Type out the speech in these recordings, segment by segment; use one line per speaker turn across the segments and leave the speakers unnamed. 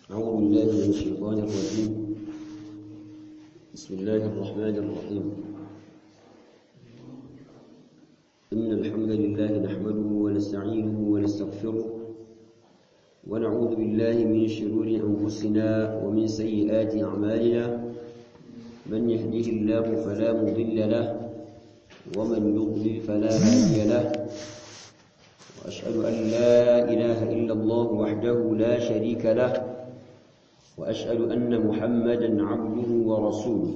أعوذ بالله من الشيطان الرجيم بسم الله الرحمن الرحيم إن الحمد لله نحمده ونستعينه ونستغفره ونعوذ بالله من شرور أنفسنا ومن سيئات أعمالنا من يهده الله فلا مضل له ومن يضلل فلا هادي له وأشهد أن لا إله إلا الله وحده لا شريك له وأشهد أن محمدا عبده ورسوله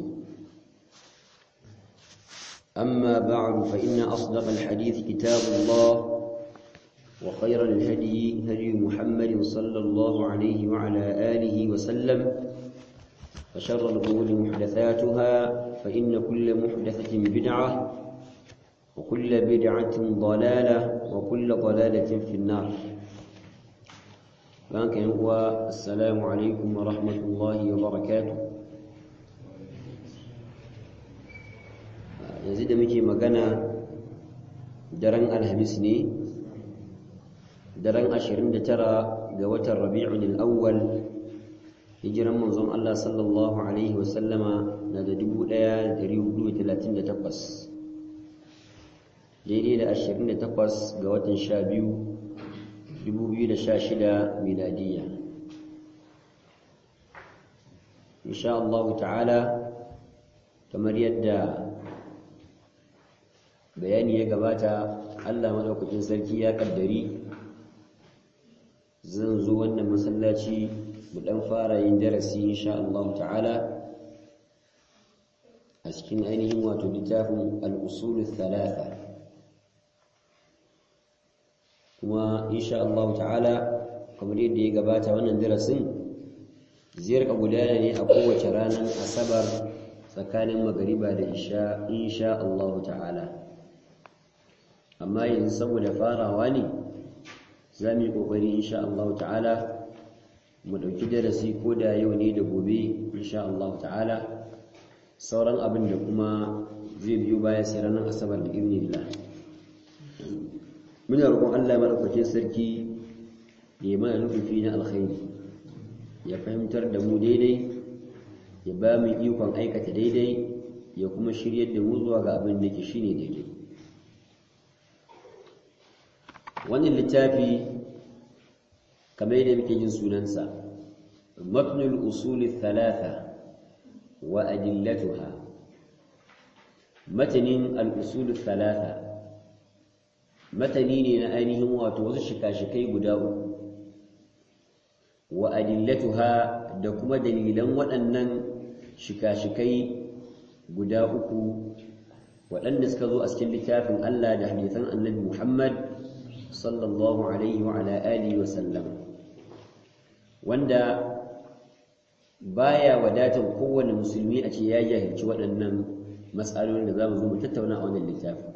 أما بعد فإن أصدق الحديث كتاب الله وخير الهدي هدي محمد صلى الله عليه وعلى آله وسلم وشر الأمور محدثاتها فإن كل محدثة بدعة وكل بدعة ضلالة وكل ضلالة في النار لكن هو السلام عليكم ورحمة الله وبركاته yanzu da muke magana daren alhamis ne daren 29 ga watan rabi'un al-awwal hijiran manzon Allah sallallahu alaihi wasallama na da 1438 daidai da 28 ga watan 12 2016 miladiyya insha Allah ta'ala kamar yadda bayani ya gabata Allah madaukakin sarki ya kaddari zan zo wannan masallaci mu dan fara yin darasi insha Allah ta'ala a cikin ainihin wato littafin al-usul thalatha kuma insha Allah ta'ala kamar yadda ya gabata wannan darasin zai rika gudana ne a kowace ranar asabar tsakanin magariba da isha insha Allah ta'ala amma yanzu saboda farawa ne za mu yi ƙoƙari insha Allah ta'ala mu ɗauki darasi ko da yau ne da gobe insha Allah ta'ala sauran abin da kuma zai biyo baya sai ranar asabar da ibnillah muna roƙon Allah madaukakin sarki ya mana nufi na alkhairi ya fahimtar da mu daidai ya ba mu ikon aikata daidai ya kuma shiryar da mu zuwa ga abin da ke shine daidai wannan littafi kamar yadda muke jin sunansa mabnul usuli thalatha wa adillatuha matanin al-usul thalatha matani ne na ainihin wato wasu shika-shikai guda uku wa adillatuha da kuma dalilan waɗannan shika-shikai guda uku waɗanda suka zo a cikin littafin Allah da hadisan annabi Muhammad sallallahu alaihi wa ala alihi wa sallam wanda baya wadatar kowane musulmi a ce ya jahilci waɗannan matsalolin da zamu zo mu tattauna a wannan littafi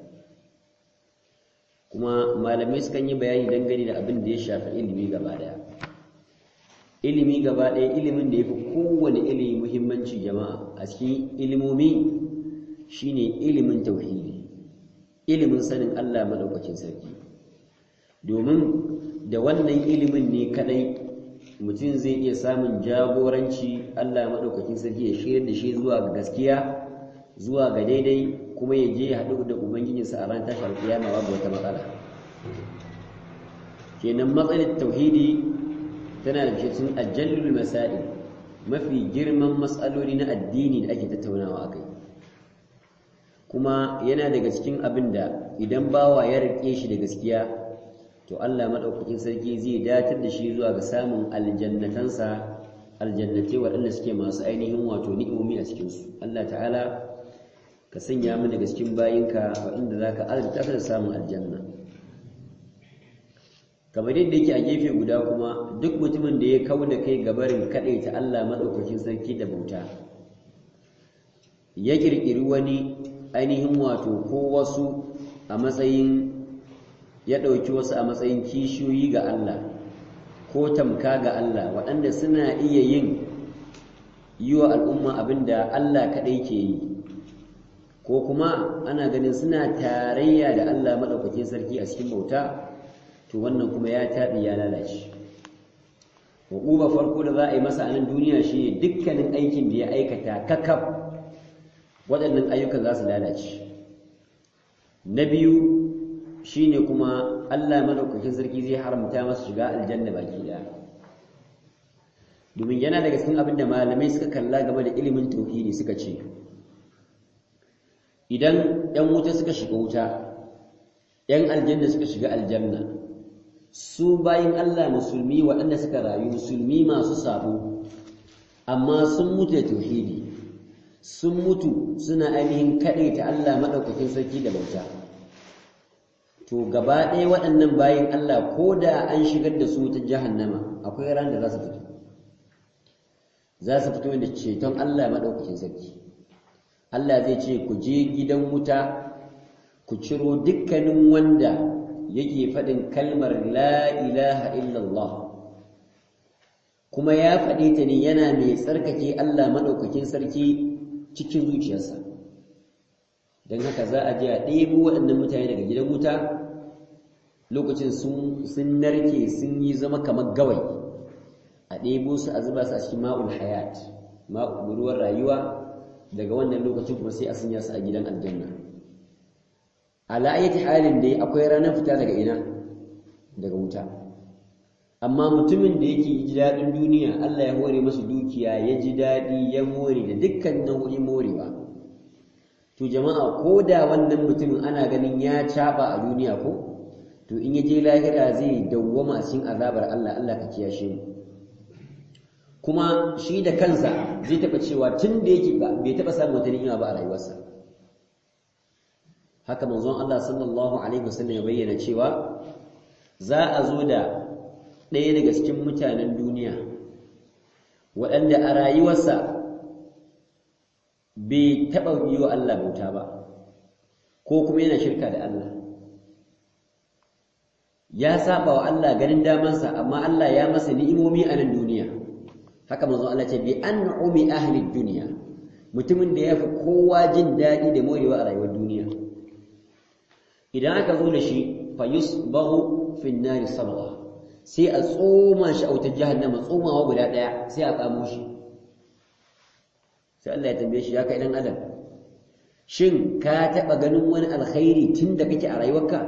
kuma malamai sukan yi bayani dangane da abin da ya shafi ilimi gaba daya ilimi gaba daya ilimin da ya fi kowane ilimi muhimmanci jama'a a cikin ilimomi shine ilimin tauhidi ilimin sanin Allah madaukakin sarki domin da wannan ilimin ne kadai mutum zai iya samun jagoranci Allah maɗaukakin sarki ya shirya da shi zuwa ga gaskiya zuwa ga daidai kuma ya je ya haɗu da ubangijinsa a ran tashar kiyama babu wata matsala kenan matsalar tauhidi tana da cikin ajallul masail mafi girman matsaloli na addini da ake tattaunawa akai kuma yana daga cikin abin da idan bawa ya rike shi da gaskiya to Allah madaukakin sarki zai datar da shi zuwa ga samun aljannatansa aljannatai waɗanda suke masu ainihin wato ni'imomi a cikin su Allah ta'ala ka sanya mu daga cikin bayinka waɗanda zaka alta da samun aljanna kamar yadda yake a gefe guda kuma duk mutumin da ya kau da kai gabarin ta Allah madaukakin sarki da bauta ya kirkiri wani ainihin wato ko wasu a matsayin ya ɗauki wasu a matsayin kishiyoyi ga Allah ko tamka ga Allah waɗanda suna iya yin yi wa al'umma abin da Allah kaɗai ke yi ko kuma ana ganin suna tarayya da Allah maɗaukakin sarki a cikin bauta to wannan kuma ya taɓi ya lalace wa ukuba farko da za a yi masa a nan duniya shi dukkanin aikin da ya aikata kakaf waɗannan ayyukan za su lalace na biyu shine kuma Allah madaukakin sarki zai haramta masa shiga aljanna baki daya domin yana daga cikin abin da malamai suka kalla game da ilimin tauhidi suka ce idan ‘yan wuta suka shiga wuta ‘yan aljanna suka shiga aljanna su bayin Allah musulmi waɗanda suka rayu musulmi masu sabo amma sun mutu da tauhidi sun mutu suna ainihin kaɗaita Allah maɗaukakin sarki da bauta to gaba ɗaya waɗannan bayin Allah ko da an shigar da su ta jahannama akwai ran da za su fito za su fito da ceton Allah maɗaukakin sarki Allah zai ce ku je gidan wuta ku ciro dukkanin wanda yake faɗin kalmar la ilaha illallah kuma ya faɗi ta ne yana mai tsarkake Allah maɗaukakin sarki cikin zuciyarsa don haka za a je a ɗebo waɗannan mutane daga gidan wuta lokacin sun narke sun yi zama kamar gawai a ɗebo su a zuba su a cikin ma'ul hayat ma'ul ruwan rayuwa daga wannan lokacin kuma sai a sanya su a gidan aljanna ala ayati halin dai akwai ranar fita daga ina daga wuta amma mutumin da yake ji daɗin duniya Allah ya hore masa dukiya ya ji daɗi ya more da dukkan nau'in morewa to jama'a ko da wannan mutumin ana ganin ya caɓa a duniya ko to in ya je lahira zai dawwama a cikin azabar Allah Allah ka kiyashe mu kuma shi da kansa zai taɓa cewa tun da yake bai taɓa samun wata ni'ima ba a rayuwarsa haka manzon Allah sallallahu alaihi wasallam ya bayyana cewa za a zo da ɗaya daga cikin mutanen duniya waɗanda a rayuwarsa bai taɓa yi wa Allah bauta ba ko kuma yana shirka da Allah ya saba wa Allah ganin damansa amma Allah ya masa ni'imomi a nan duniya haka manzon Allah ce bi an'umi ahli dunya mutumin da yafi kowa jin dadi da morewa a rayuwar duniya idan aka zo da shi fa yusbahu fi an-nar sabgha sai a tsoma shi a wutar jahannama tsomawa guda daya sai a tsamo shi sai Allah ya tambaye shi ya kai dan adam shin ka taba ganin wani alkhairi tunda kake a rayuwarka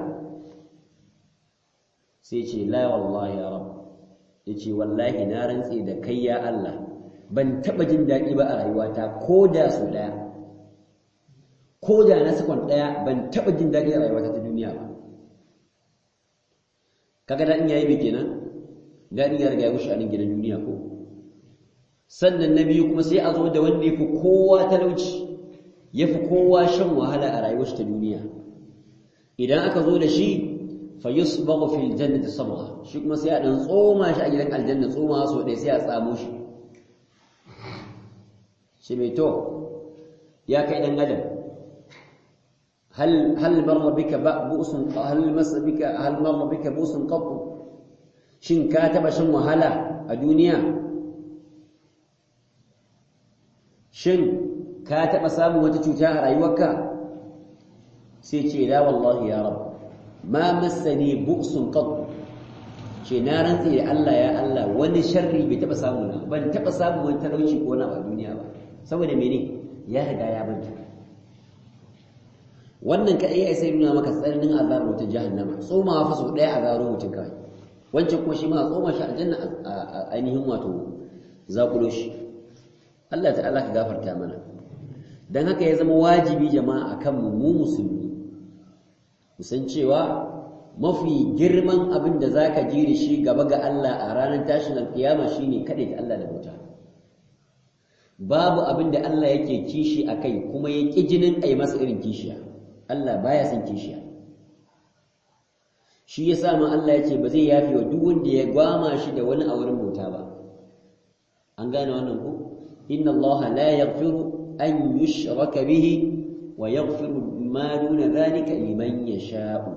sai ce la wallahi ya rabb yace wallahi na rantse da kai ya Allah ban taba jin daɗi ba a rayuwata ko da su daya ko da na sakon daya ban taba jin daɗi a rayuwata ta duniya ba kaga daɗin yayi me kenan daɗin ya riga ya wuce a nan gidan duniya ko sannan na biyu kuma sai a zo da wanda ya fi kowa talauci ya fi kowa shan wahala a rayuwar ta duniya idan aka zo da shi fa yusbaghu fil jannati sabgha shi kuma sai a dan tsoma shi a gidan aljanna tsoma so dai sai a tsamo shi shi mai to ya kai dan adam hal hal marra bika bu'sun hal masa bika hal marra bika bu'sun qat shin ka taba shan wahala a duniya shin ka taba samun wata cuta a rayuwarka sai ce la wallahi ya rabb ma massani bu'sun qad ce na rantsi da Allah ya Allah wani sharri bai taba samu na ban taba samu wani talauci ko na a duniya ba saboda mene ya riga ya banta wannan kadai ya sai nuna maka tsananin azabar ta jahannama tsomawa fa sau daya a zaro mutum kawai wancan kuma shi ma tsoma shi aljanna a ainihin wato zakulo shi Allah ta'ala ka gafarta mana dan haka ya zama wajibi jama'a akan mu mu musulmi musan cewa mafi girman abin da za ka ji da shi gaba ga Allah a ranar tashin alkiyama shi ne kaɗai da Allah da bauta babu abin da Allah yake kishi a kai kuma ya ƙi jinin a yi masa irin kishiya Allah baya son kishiya shi ya sa ma Allah ya ce ba zai yafi wa duk wanda ya gwama shi da wani a wurin bauta ba an gane wannan ku inna Allah la yaghfiru an yushraka bihi wa yaghfiru ma duna dhalika liman yasha'u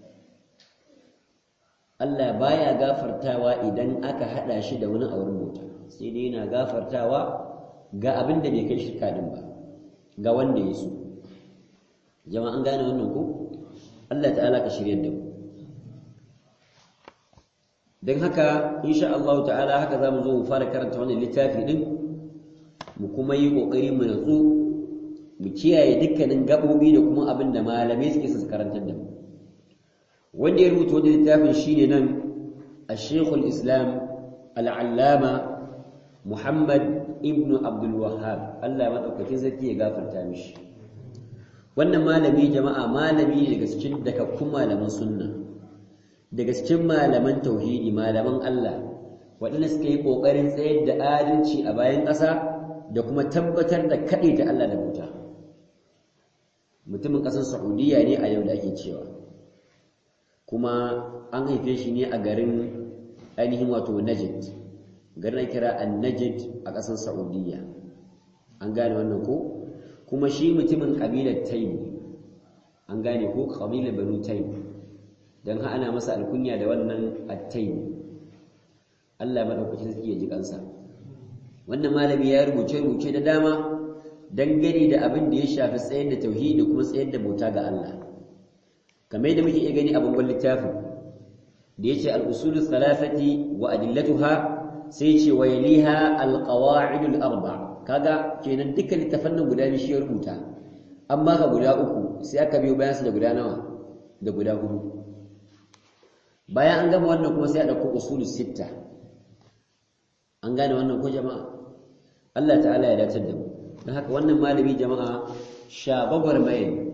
Allah baya gafartawa idan aka hada shi da wani auren bauta sai dai yana gafartawa ga abin da bai kai shirka din ba ga wanda ya so jama'a an gane wannan ko Allah ta'ala ka shirye da mu don haka insha Allah ta'ala haka za mu zo mu fara karanta wannan littafi din mu kuma yi ƙoƙari mu natsu mu kiyaye dukkanin gaɓoɓi da kuma abin da malamai suke su karantar da mu wanda ya rubuta wannan littafin shine nan الشيخ الإسلام العلامة محمد ابن عبد الوهاب الله ما daukakin sarki ya gafarta mishi wannan malami jama'a malami daga cikin dakakkun malaman sunna daga cikin malaman tauhidi malaman Allah waɗanda suka yi ƙoƙarin tsayar da adalci a bayan ƙasa da kuma tabbatar da kaɗai ta Allah da bauta mutumin ƙasar Saudiya ne a yau da ake cewa kuma an haife shi ne a garin ainihin wato Najd garin kira An-Najd a ƙasar Saudiya an gane wannan ko kuma shi mutumin kabilar Taym an gane ko kabilar Banu Taym dan ha ana masa alkunya da wannan At-Taym Allah madaukakin sarki ya ji kansa wannan malami ya rubuce rubuce da dama dangane da abin da ya shafi tsayar da tauhidi kuma tsayar da bauta ga Allah kamar da muke iya gani a bangon littafin da yace al-usul thalathati wa adillatuha sai ce wa yaliha al-qawa'id al-arba kaga kenan dukkan littafan nan guda biyu shi ya rubuta amma ka guda uku sai aka biyo bayan su da guda nawa da guda hudu bayan an gama wannan kuma sai a dauko usul sitta an gane wannan ko jama'a Allah ta'ala ya dace da mu don haka wannan malami jama'a shababar mai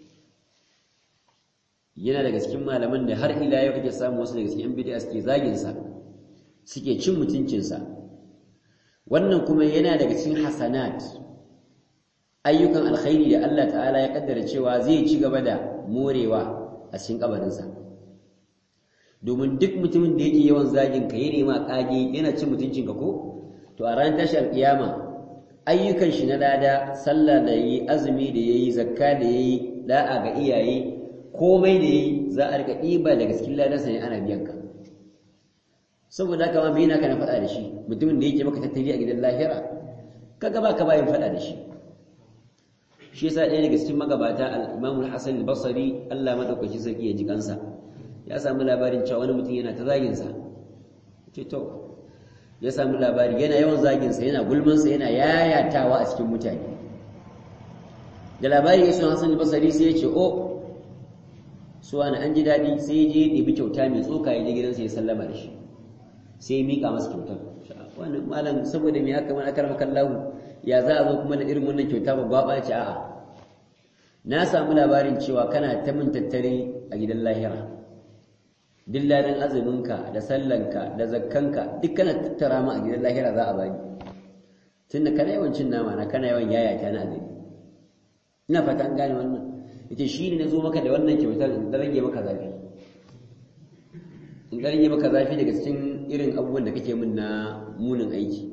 yana daga cikin malaman da har ila yau kake samu wasu daga cikin yan bid'a suke zagin sa suke cin mutuncin sa wannan kuma yana daga cikin hasanat ayyukan alkhairi da Allah ta'ala ya kaddara cewa zai ci gaba da morewa a cikin kabarin sa domin duk mutumin da yake yawan zagin ka yana ma kage yana cin mutuncin ka ko to a ran tashar kiyama ayyukan shi na lada sallah da yi azumi da yayi zakka da yayi da'a ga iyaye komai da yayi za a rika ɗiba daga cikin ladansa ne ana biyan ka saboda haka ma me yana kana faɗa da shi mutumin da yake maka tattali a gidan lahira kaga ba ka bayin faɗa da shi shi yasa ɗaya daga cikin magabata al-Imam al-Hasan al-Basri Allah madaukaki sarki ya ji kansa ya samu labarin cewa wani mutum yana ta zagin sa ce to ya samu labari yana yawan zagin sa yana gulman sa yana yayatawa a cikin mutane da labari ya sun Hasan al-Basri sai ya ce oh suwa na an ji daɗi sai ya je ya ɗebi kyauta mai tsoka ya je gidansa ya sallama da shi sai ya miƙa masa kyautar wannan malam saboda me haka mana karama kallahu ya za a zo kuma da irin wannan kyauta babba ba ce a'a na samu labarin cewa kana ta min tattare a gidan lahira duk ladan azuminka da sallanka da zakkanka duk kana tattara mu a gidan lahira za a bani tunda kana yawan cin nama na kana yawan yayata na azumi ina fata an gane wannan ita shi ne na zo maka da wannan kyautar da rage maka zafi in ka rage maka zafi daga cikin irin abubuwan da kake min na munin aiki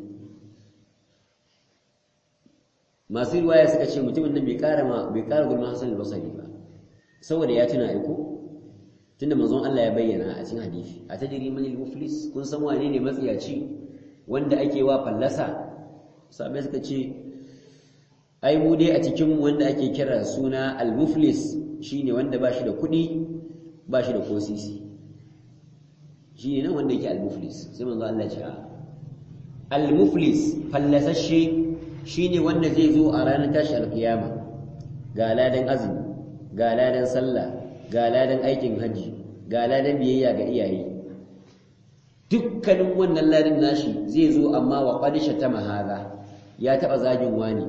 masu riwaya suka ce mutumin nan bai kara ma bai kara gulma Hassan al-Basri ba saboda ya tuna aiko tunda manzon Allah ya bayyana a cikin hadisi a tajri man al-muflis kun san wane ne matsiyaci wanda ake wa fallasa sabai suka ce ai mu dai a cikin wanda ake kira suna al-muflis shine wanda bashi da kuɗi bashi da kosisi shine nan wanda yake al-muflis sai manzo Allah ya ce al-muflis fallasashe shine wanda zai zo a ranar tashi al-kiyama ga ladan azumi ga ladan sallah ga ladan aikin haji ga ladan biyayya ga iyaye dukkanin wannan ladan nashi zai zo amma wa qadisha ta mahaza ya taba zagin wani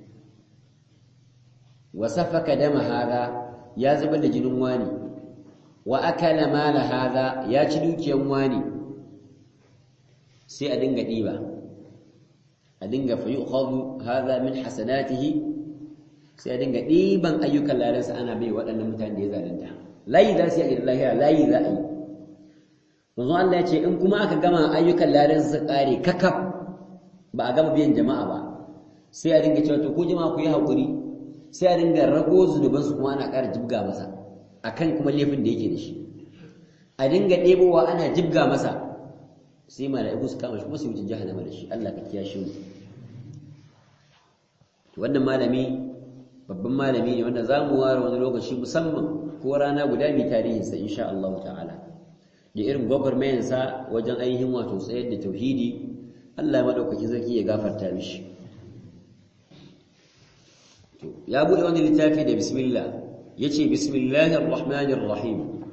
wa safaka dama hada ya zubar da jinin wani wa akala mala hada ya ci dukiyan wani sai a dinga diba a dinga fa yu'khadhu hada min hasanatihi sai a dinga diban ayyukan lalansa ana bai waɗannan mutane da ya zalunta layi za su yi a lahira layi za a yi manzo Allah ya ce in kuma aka gama ayyukan lalansa su kare kakaf ba a gama biyan jama'a ba sai a dinga cewa to ko jama'a ku yi hakuri sai a dinga rago zunubansu kuma ana ƙara jibga masa akan kuma laifin da yake da shi a dinga ɗebowa ana jibga masa sai mala'iku su kama shi kuma su wuce jahannama da shi Allah ka kiyashe mu wannan malami babban malami ne wanda zamu ware wani lokaci musamman ko rana guda mai tarihin sa insha Allah ta'ala da irin gwagwarmayansa wajen ainihin wato tsayar da tauhidi Allah maɗaukaki zaki ya gafarta mishi ya buɗe wani littafi da bismillah ya ce bismillahir rahmanir rahim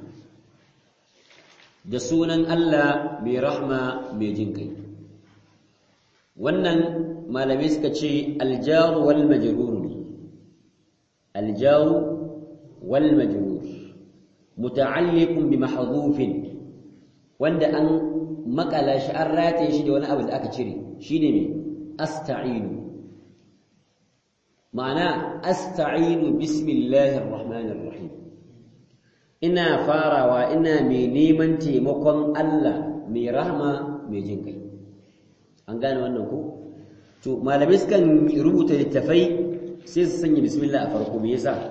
da sunan Allah mai rahma mai jin kai wannan malamai suka ce aljaru wal majrur aljaru wal majrur muta'alliqun bi mahdhufin wanda an makala shi an rataye shi da wani abu da aka cire shine me asta'inu ma'ana asta'inu bismillahir rahmanir rahim ina farawa ina mai neman taimakon Allah mai rahma mai jin kai an gane wannan ko to malamai sukan rubuta littafai sai su sanya bismillah a farko me yasa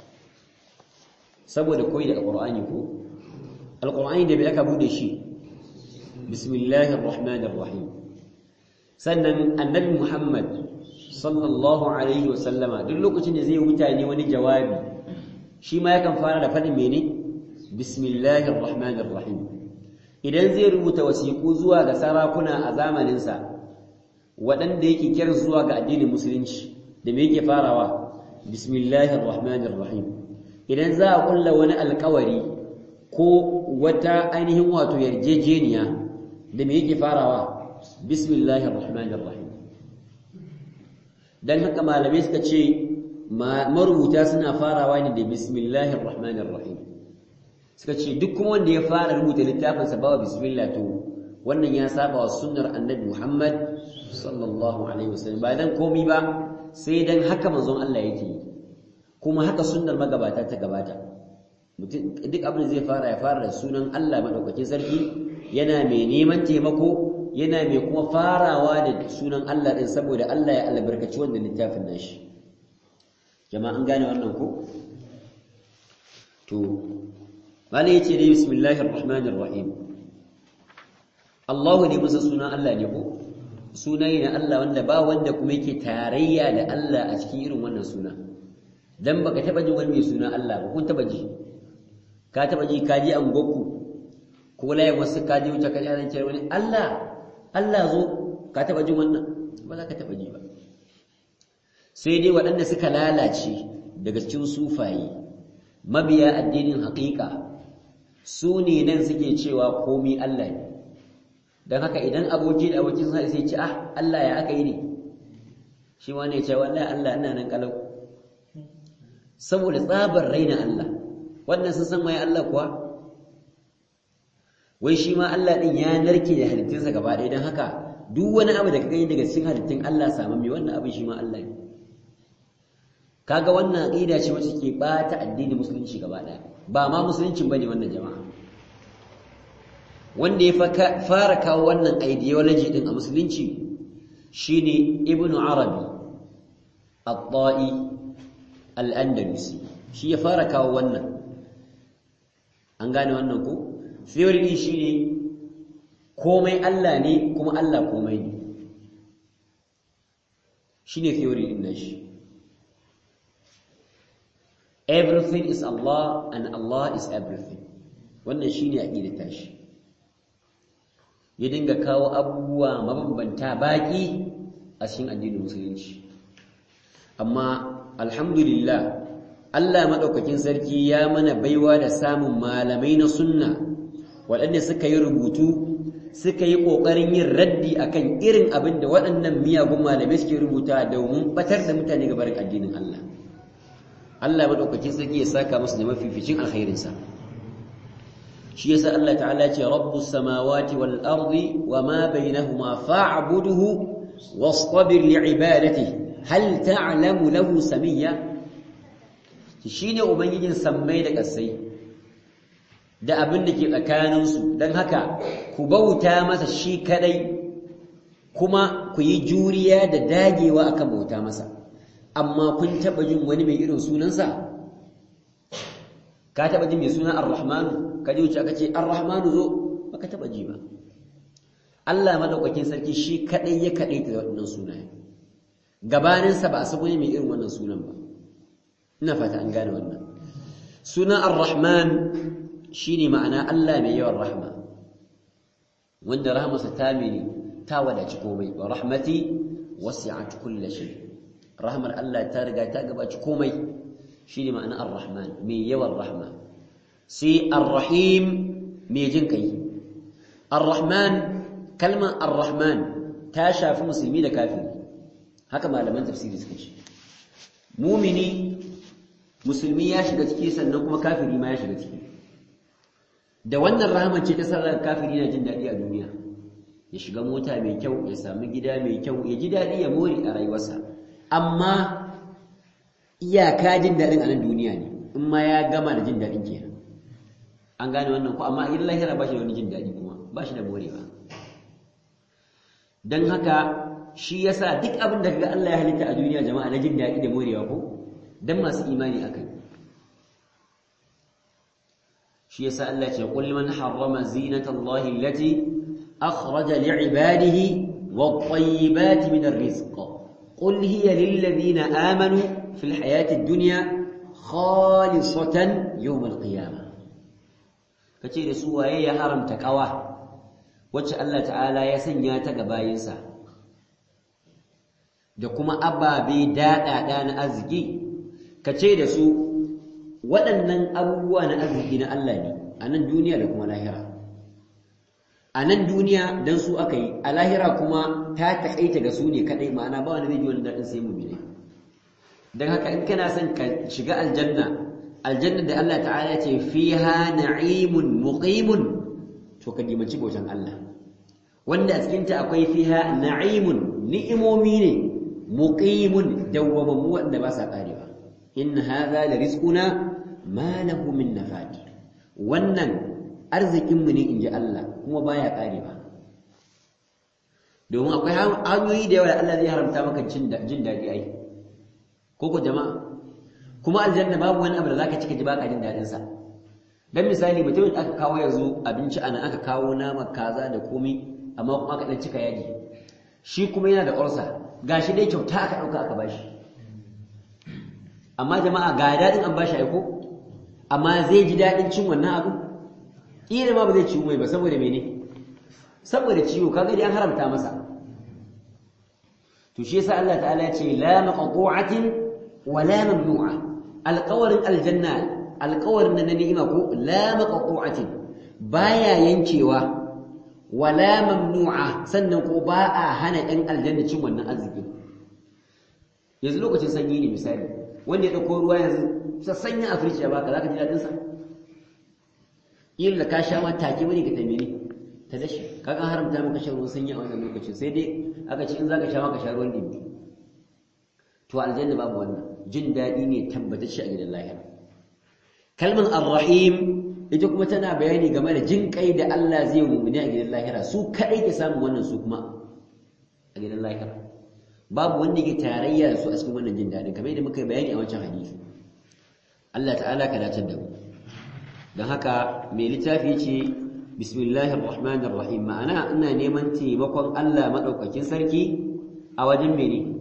saboda koyi da alqur'ani ko alqur'ani da bai aka bude shi bismillahir rahmanir rahim sannan annabi muhammad sallallahu alaihi wasallama duk lokacin da zai yi mutane wani jawabi shi ma yakan fara da faɗin mene bismillahir rahmanir rahim idan zai rubuta wasiƙu zuwa ga sarakuna a zamaninsa waɗanda yake kiran zuwa ga addinin musulunci da me yake farawa bismillahir rahmanir rahim idan za a kulla wani alƙawari ko wata ainihin wato yarjejeniya da me yake farawa bismillahir rahmanir rahim dan haka malamai suka ce marubuta suna farawa ne da bismillahir rahmanir rahim suka ce duk kuma wanda ya fara rubuta littafin sa bawa bismillah to wannan ya saba wa sunnar annabi Muhammad sallallahu alaihi wasallam ba dan komai ba sai dan haka manzon Allah yake kuma haka sunnar magabata ta gabata mutum duk abin da zai fara ya fara da sunan Allah madaukakin sarki yana mai neman taimako yana mai kuma farawa da sunan Allah din saboda Allah ya albarkaci wannan littafin nashi jama'a an gane wannan ko to malai yace dai bismillahir rahmanir rahim Allahu ne masa sunan Allah ne ko sunaye na Allah wanda ba wanda kuma yake tarayya da Allah a cikin irin wannan suna dan baka taba jin wani mai suna Allah ba kun taba ji ka taba ji ka ji an goku ko laye wasu ka ji wuce ka ji an ce wani Allah Allah zo ka taba jin wannan ba za ka taba ji ba sai dai waɗanda suka lalace daga cikin sufaye mabiya addinin haƙiƙa su ne nan suke cewa komi Allah ne don haka idan aboki da abokin sa sai ce ah Allah ya aka yi ne shi ma ne ce wallahi Allah ina nan kalau saboda tsabar raina Allah wannan sun san mai Allah kuwa wai shi ma Allah din ya narke da halittunsa gaba ɗaya don haka duk wani abu da ka gani daga cikin halittun Allah saman mai wannan abin shi ma Allah ne kaga wannan aqida ce wacce ke bata addinin musulunci gaba ɗaya ba ma musuluncin bane wannan jama'a wanda ya fara kawo wannan ideology din a musulunci shine ibnu arabi at-ta'i al-andalusi shi ya fara kawo wannan an gane wannan ko theory din shine komai Allah ne kuma Allah komai ne shine theory din nashi everything is Allah and Allah is everything wannan shine aqidar tashi ya dinga kawo abubuwa mabambanta baki a cikin addinin musulunci amma alhamdulillah Allah madaukakin sarki ya mana baiwa da samun malamai na sunna waɗanda suka yi rubutu suka yi ƙoƙarin yin raddi akan irin abin da waɗannan miyagun malamai suke rubuta domin batar da mutane ga barin addinin Allah Allah madaukakin sarki ya saka musu da mafificin alkhairinsa shi yasa Allah ta'ala ce rabbus samawati wal ardi wama bainahuma fa'budhu wastabir li'ibadatihi hal ta'lamu lahu samiyya shine ubangijin sammai da kasai da abin da ke tsakanin su dan haka ku bauta masa shi kadai kuma ku yi juriya da dagewa akan bauta masa amma kun taba jin wani mai irin sunansa ka taba jin mai suna ar-rahmanu ka ji wuce aka ce ar-rahmanu zo baka taba ji ba Allah madaukakin sarki shi kadai ya kadai ta wannan sunaye gabanin sa ba a sabo mai irin wannan sunan ba ina fata an gane wannan sunan ar-rahman shine ma'ana Allah mai yawan rahma wanda rahmarsa ta mene ta wadaci komai wa rahmati wasi'at kulli shay rahmar Allah ta riga ta gabaci komai shine ma'ana ar-rahman mai yawan rahma sai ar-rahim mai jin kai ar-rahman kalmar ar-rahman ta shafi musulmi da kafiri haka malaman tafsiri suka ce mumini musulmi ya shiga ciki sannan kuma kafiri ma ya shiga ciki da wannan rahama ce ta sarrafa kafiri na jin daɗi a duniya ya shiga mota mai kyau ya sami gida mai kyau ya ji daɗi ya more a rayuwarsa amma iyaka jin daɗin a nan duniya ne in ma ya gama da jin daɗin kenan an gane wannan ko amma in lahira ba shi da wani jin daɗi kuma ba shi da morewa don haka shi yasa duk abin da kaga Allah ya halitta a duniya jama'a na jin daɗi da morewa ko dan masu imani akai shi yasa Allah ce qul man harrama zinata Allah allati akhraja li'ibadihi wat-tayyibati min ar-rizq qul hiya lil ladina amanu fil hayati ad-dunya khalisatan yawm al-qiyamah kace da su waye ya haramta kawa wacce Allah ta'ala ya sanya ta ga bayinsa da kuma ababe daɗaɗa na arziki ka ce da su waɗannan abubuwa na arziki na Allah ne a nan duniya da kuma lahira a nan duniya don su aka yi a lahira kuma ta taƙaita ga su ne kaɗai ma'ana ba wani zai ji wani daɗin sai mu ne don haka in kana son ka shiga aljanna aljanna da Allah ta'ala ce fiha na'imun muqimun to ka dimanci bautan Allah wanda a cikinta akwai fiha na'imun ni'imomi ne muqimun dawwamammu wanda ba sa karewa in hadha la rizquna ma lahu min nafad wannan arzikin mu ne inji Allah kuma baya karewa domin akwai hanyoyi da yawa da Allah zai haramta maka jin daɗi ai ko ko jama'a kuma aljanna babu wani abu da zaka cika ji baka jin daɗin sa dan misali mutumin aka kawo yanzu abinci ana aka kawo nama kaza da komai amma kuma aka dan cika yaji shi kuma yana da ulcer gashi dai kyauta aka dauka aka bashi amma jama'a ga dadin an bashi aiko amma zai ji dadin cin wannan abu kila ma ba zai ciwo mai ba saboda mene saboda ciwo kaga dai an haramta masa to shi yasa Allah ta'ala ya ce la maqtu'atin wa la mamnu'a alqawarin aljanna alqawarin na ni'ima ko la maqtu'atin baya yankewa wala mamnu'a sannan ko ba a hana ɗan aljanna cin wannan arziki yanzu lokacin sanyi ne misali wanda ya ɗauko ruwa yanzu sassanya a firci ya baka zaka ji daɗin sa illa ka sha ma take bane ka tambaye ta dashi kaga haramta maka shan ruwan sanyi a wannan lokacin sai dai aka ce in zaka sha maka sha ruwan dimi to aljanna babu wannan jin daɗi ne tabbatacce a gidan lahira kalmar ar-rahim ita kuma tana bayani game da jin kai da Allah zai mummuni a gidan lahira su kadai ke samun wannan su kuma a gidan lahira babu wanda ke tarayya da su a cikin wannan jin daɗin kamar yadda muka yi bayani a wancan hadisi Allah ta'ala ka dace da mu don haka mai littafi ce bismillahir rahmanir rahim ma'ana ina neman taimakon Allah madaukakin sarki a wajen mene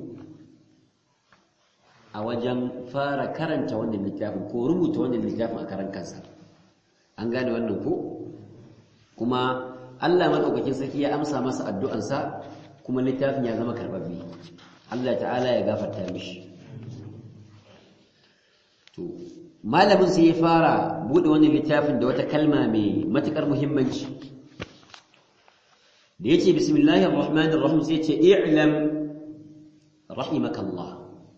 a wajen fara karanta wannan littafin ko rubuta wannan littafin a karan kansa an gane wannan ko kuma Allah madaukakin sarki ya amsa masa addu'ansa kuma littafin ya zama karbabbe Allah ta'ala ya gafarta mishi to malamin sai ya fara bude wannan littafin da wata kalma mai matukar muhimmanci da yace bismillahir rahmanir rahim sai yace i'lam rahimakallah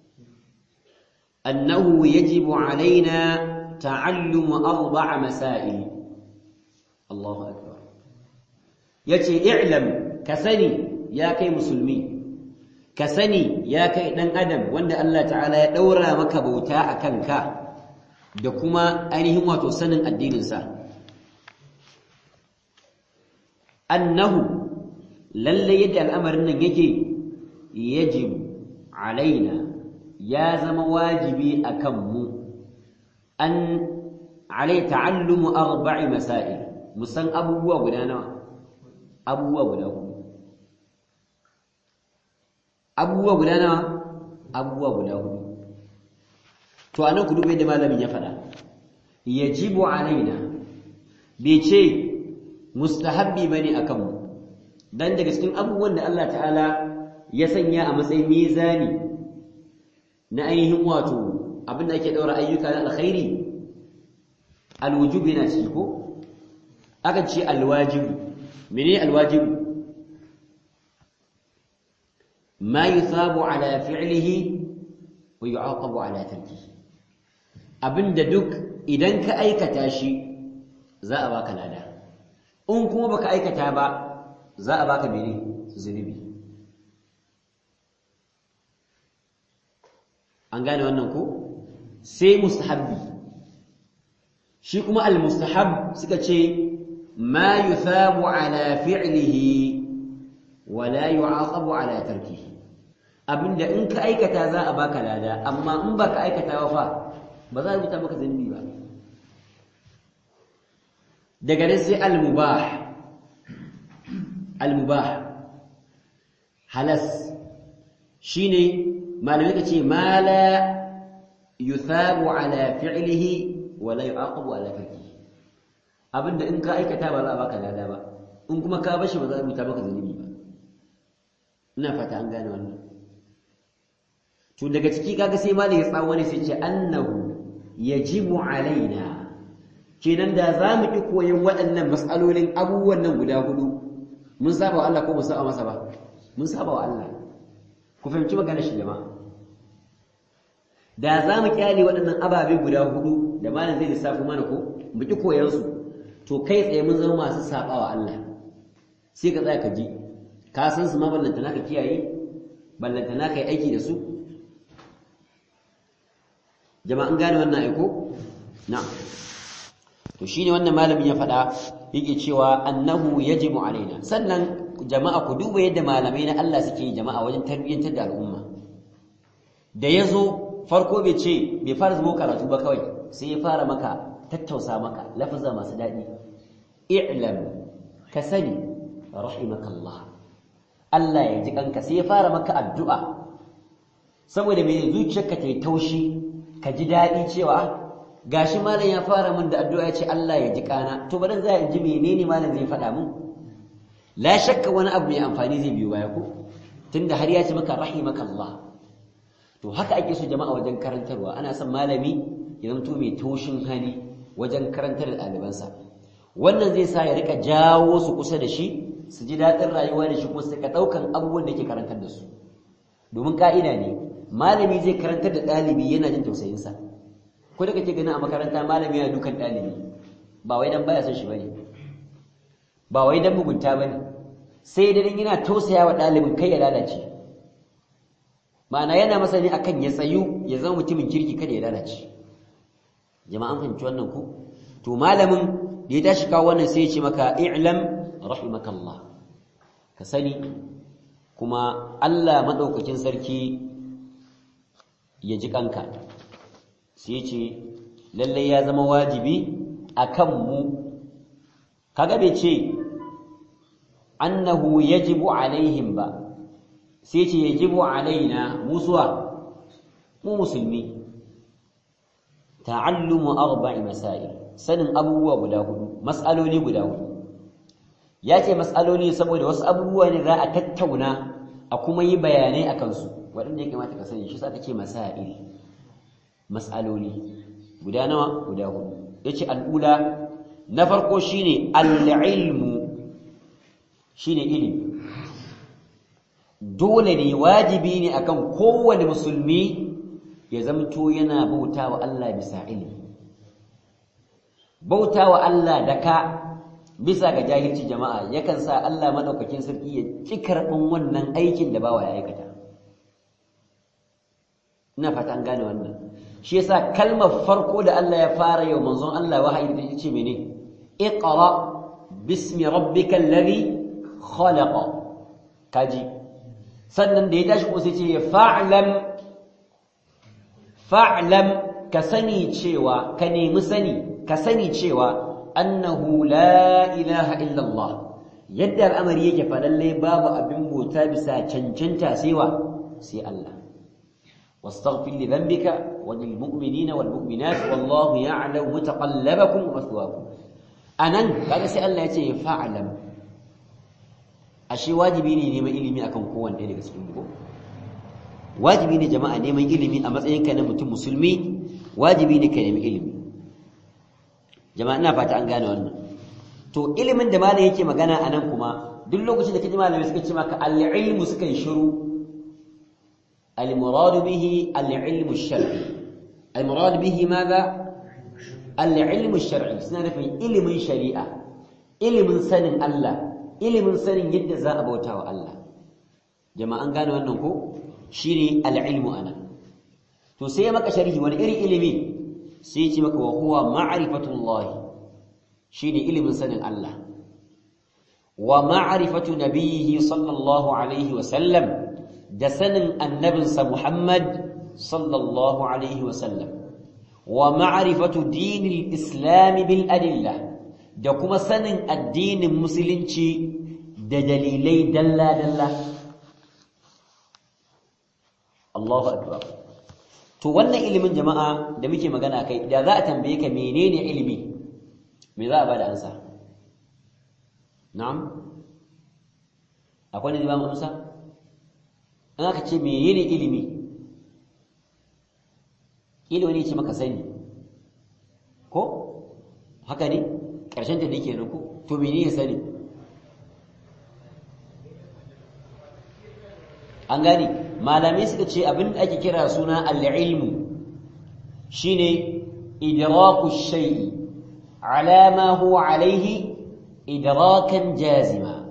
annahu yajibu alaina ta'allum arba'a masail Allahu akbar yace i'lam ka sani ya kai musulmi ka sani ya kai dan adam wanda Allah ta'ala ya daura maka bauta akan ka da kuma ainihin wato sanin addininsa annahu lalle yadda al'amarin nan yake yajibu alaina ya zama wajibi akan mu an alai ta'allumu arba'i masail musan abubuwa guda nawa abubuwa guda hudu abubuwa guda nawa abubuwa guda hudu to anan ku dubai da malamin ya faɗa yajibu alaina bai ce mustahabbi bane akan mu dan daga cikin abubuwan da Allah ta'ala ya sanya a matsayin mizani na ainihin wato abin da ake daura ayyuka na alkhairi alwujub yana ciki ko aka ce alwajib mene alwajib ma yusabu ala fi'lihi wa yu'aqabu ala tarkihi abinda duk idan ka aikata shi za a baka lada in kuma baka aikata ba za a baka mene zunubi an gane wannan ko sai mustahabbi shi kuma al-mustahab suka ce ma yuthabu ala fi'lihi wa la yu'aqabu ala tarkihi abinda in ka aikata za a baka lada amma in baka aikata ba fa ba za a rubuta maka zunubi ba daga nan sai al-mubah al-mubah halas shine malamai ka ce ma la yuthabu ala fi'lihi wa la yu'aqabu ala tarkihi abinda in ka aikata ba za a baka lada ba in kuma ka bashi ba za a rubuta maka zunubi ba ina fata an gane wannan to daga ciki kaga sai malai ya tsawo ne sai ce annahu yajibu alaina kenan da za mu ki koyon waɗannan matsalolin abubuwan nan guda hudu mun saba wa Allah ko mu saba masa ba mun saba wa Allah ku fahimci maganar shi jama'a da za mu kyale waɗannan ababe guda hudu da malam zai lissafi mana ko mu ki koyon su to kai tsaye mun zama masu saba wa Allah sai ka tsaya ka ji ka san su ma ballantana ka kiyaye ballantana ka yi aiki da su jama'an gane wannan aiko na'am to shine wannan malamin ya faɗa yake cewa annahu yajibu alaina sannan jama'a ku duba yadda malamai na Allah suke yi jama'a wajen tarbiyyantar da al'umma da yazo farko bai ce bai fara zubo karatu ba kawai sai ya fara maka tattausa maka lafaza masu daɗi i'lam ka sani rahimakallah Allah ya ji kanka sai ya fara maka addu'a saboda mai zuciyarka ta yi taushi ka ji daɗi cewa gashi malam ya fara min da addu'a ya ce Allah ya ji kana to bari za in ji menene malam zai faɗa mun la shakka wani abu mai amfani zai biyo baya ko tunda har ya ce maka rahimakallah to haka ake so jama'a wajen karantarwa ana son malami ya zanto mai taushin hali wajen karantar da ɗalibansa wannan zai sa ya rika jawo su kusa da shi su ji daɗin rayuwa da shi kuma su rika ɗaukan abubuwan da yake karantar da su domin ka'ida ne malami zai karantar da ɗalibi yana jin tausayinsa ko da kake ganin a makaranta malami yana dukan ɗalibi ba wai dan baya son shi bane ba wai dan mugunta bane sai dai dan yana tausaya wa ɗalibin kai ya lalace ma'ana yana masa ne akan ya tsayu ya zama mutumin kirki kada ya lalace jama'an fahimci wannan ku to malamin da ya tashi kawo wannan sai ya ce maka i'lam rahimakallah ka sani kuma Allah madaukakin sarki ya ji kanka sai ce lallai ya zama wajibi a kanmu kaga bai ce annahu yajibu alaihim ba sai ce yajibu alaina musuwa mu musulmi ta'allumu arba'i masail sanin abubuwa guda hudu mas'aloli guda hudu ya ce mas'aloli saboda wasu abubuwa ne za a tattauna a kuma yi bayanai a kansu waɗanda ya kamata ka sani shi sa ka ce masail mas'aloli guda nawa guda hudu yace al'ula na farko shine al-ilmu shine ilimi dole ne wajibi ne akan kowane musulmi ya zamto yana bautawa Allah bisa ilimi bautawa Allah da ka bisa ga jahilci jama'a yakan sa Allah madaukakin sarki ya ki karɓin wannan aikin da bawa ya aikata ina fata an gane wannan shi yasa kalmar farko da Allah ya fara yau manzon Allah wahayi da yace mene iqra bismi rabbikal ladhi khalaqa kaji sannan da ya tashi ko sai ce fa'lam fa'lam ka sani cewa ka nemi sani ka sani cewa annahu la ilaha illa Allah yadda al'amari yake fa lalle babu abin bauta bisa cancanta sai wa sai Allah واستغفر لذنبك وللمؤمنين والمؤمنات والله يعلم متقلبكم ومثواكم anan kaga sai Allah yace fa'lam ashe wajibi ne neman ilimi akan kowanne ɗaya daga cikin mu wajibi ne jama'a neman ilimi a matsayinka na mutum musulmi wajibi ne ka nemi ilimi jama'a ina fata an gane wannan to ilimin da malam yake magana a nan kuma duk lokacin da kaji malamai suka ce maka al-ilmu suka yi shiru al-murad bihi al-ilmu shar'i al-murad bihi madha al-ilmu shar'i suna nufin ilimin shari'a ilimin sanin Allah ilimin sanin yadda za a bauta wa Allah jama'a an gane wannan ko shine al-ilmu ana to sai maka sharhi wani irin ilimi sai ya ce maka wa huwa ma'rifatullah shine ilimin sanin Allah wa ma'rifatu nabiyhi sallallahu alaihi wa sallam da sanin annabinsa Muhammad sallallahu alaihi wa sallam wa ma'rifatu dinil islam bil adillah da kuma sanin addinin musulunci da dalilai dalla dalla Allahu akbar to wannan ilimin jama'a da muke magana kai da za a tambaye ka menene ilimi me za a bada ansa na'am akwai ne ba mu amsa an aka ce menene ilimi ilimi ne ce maka sani ko haka ne ƙarshen ta ne kenan ko to menene sani an gane malamai suka ce abin da ake kira suna al-ilmu shine idraku shay'i ala ma huwa alayhi idrakan jazima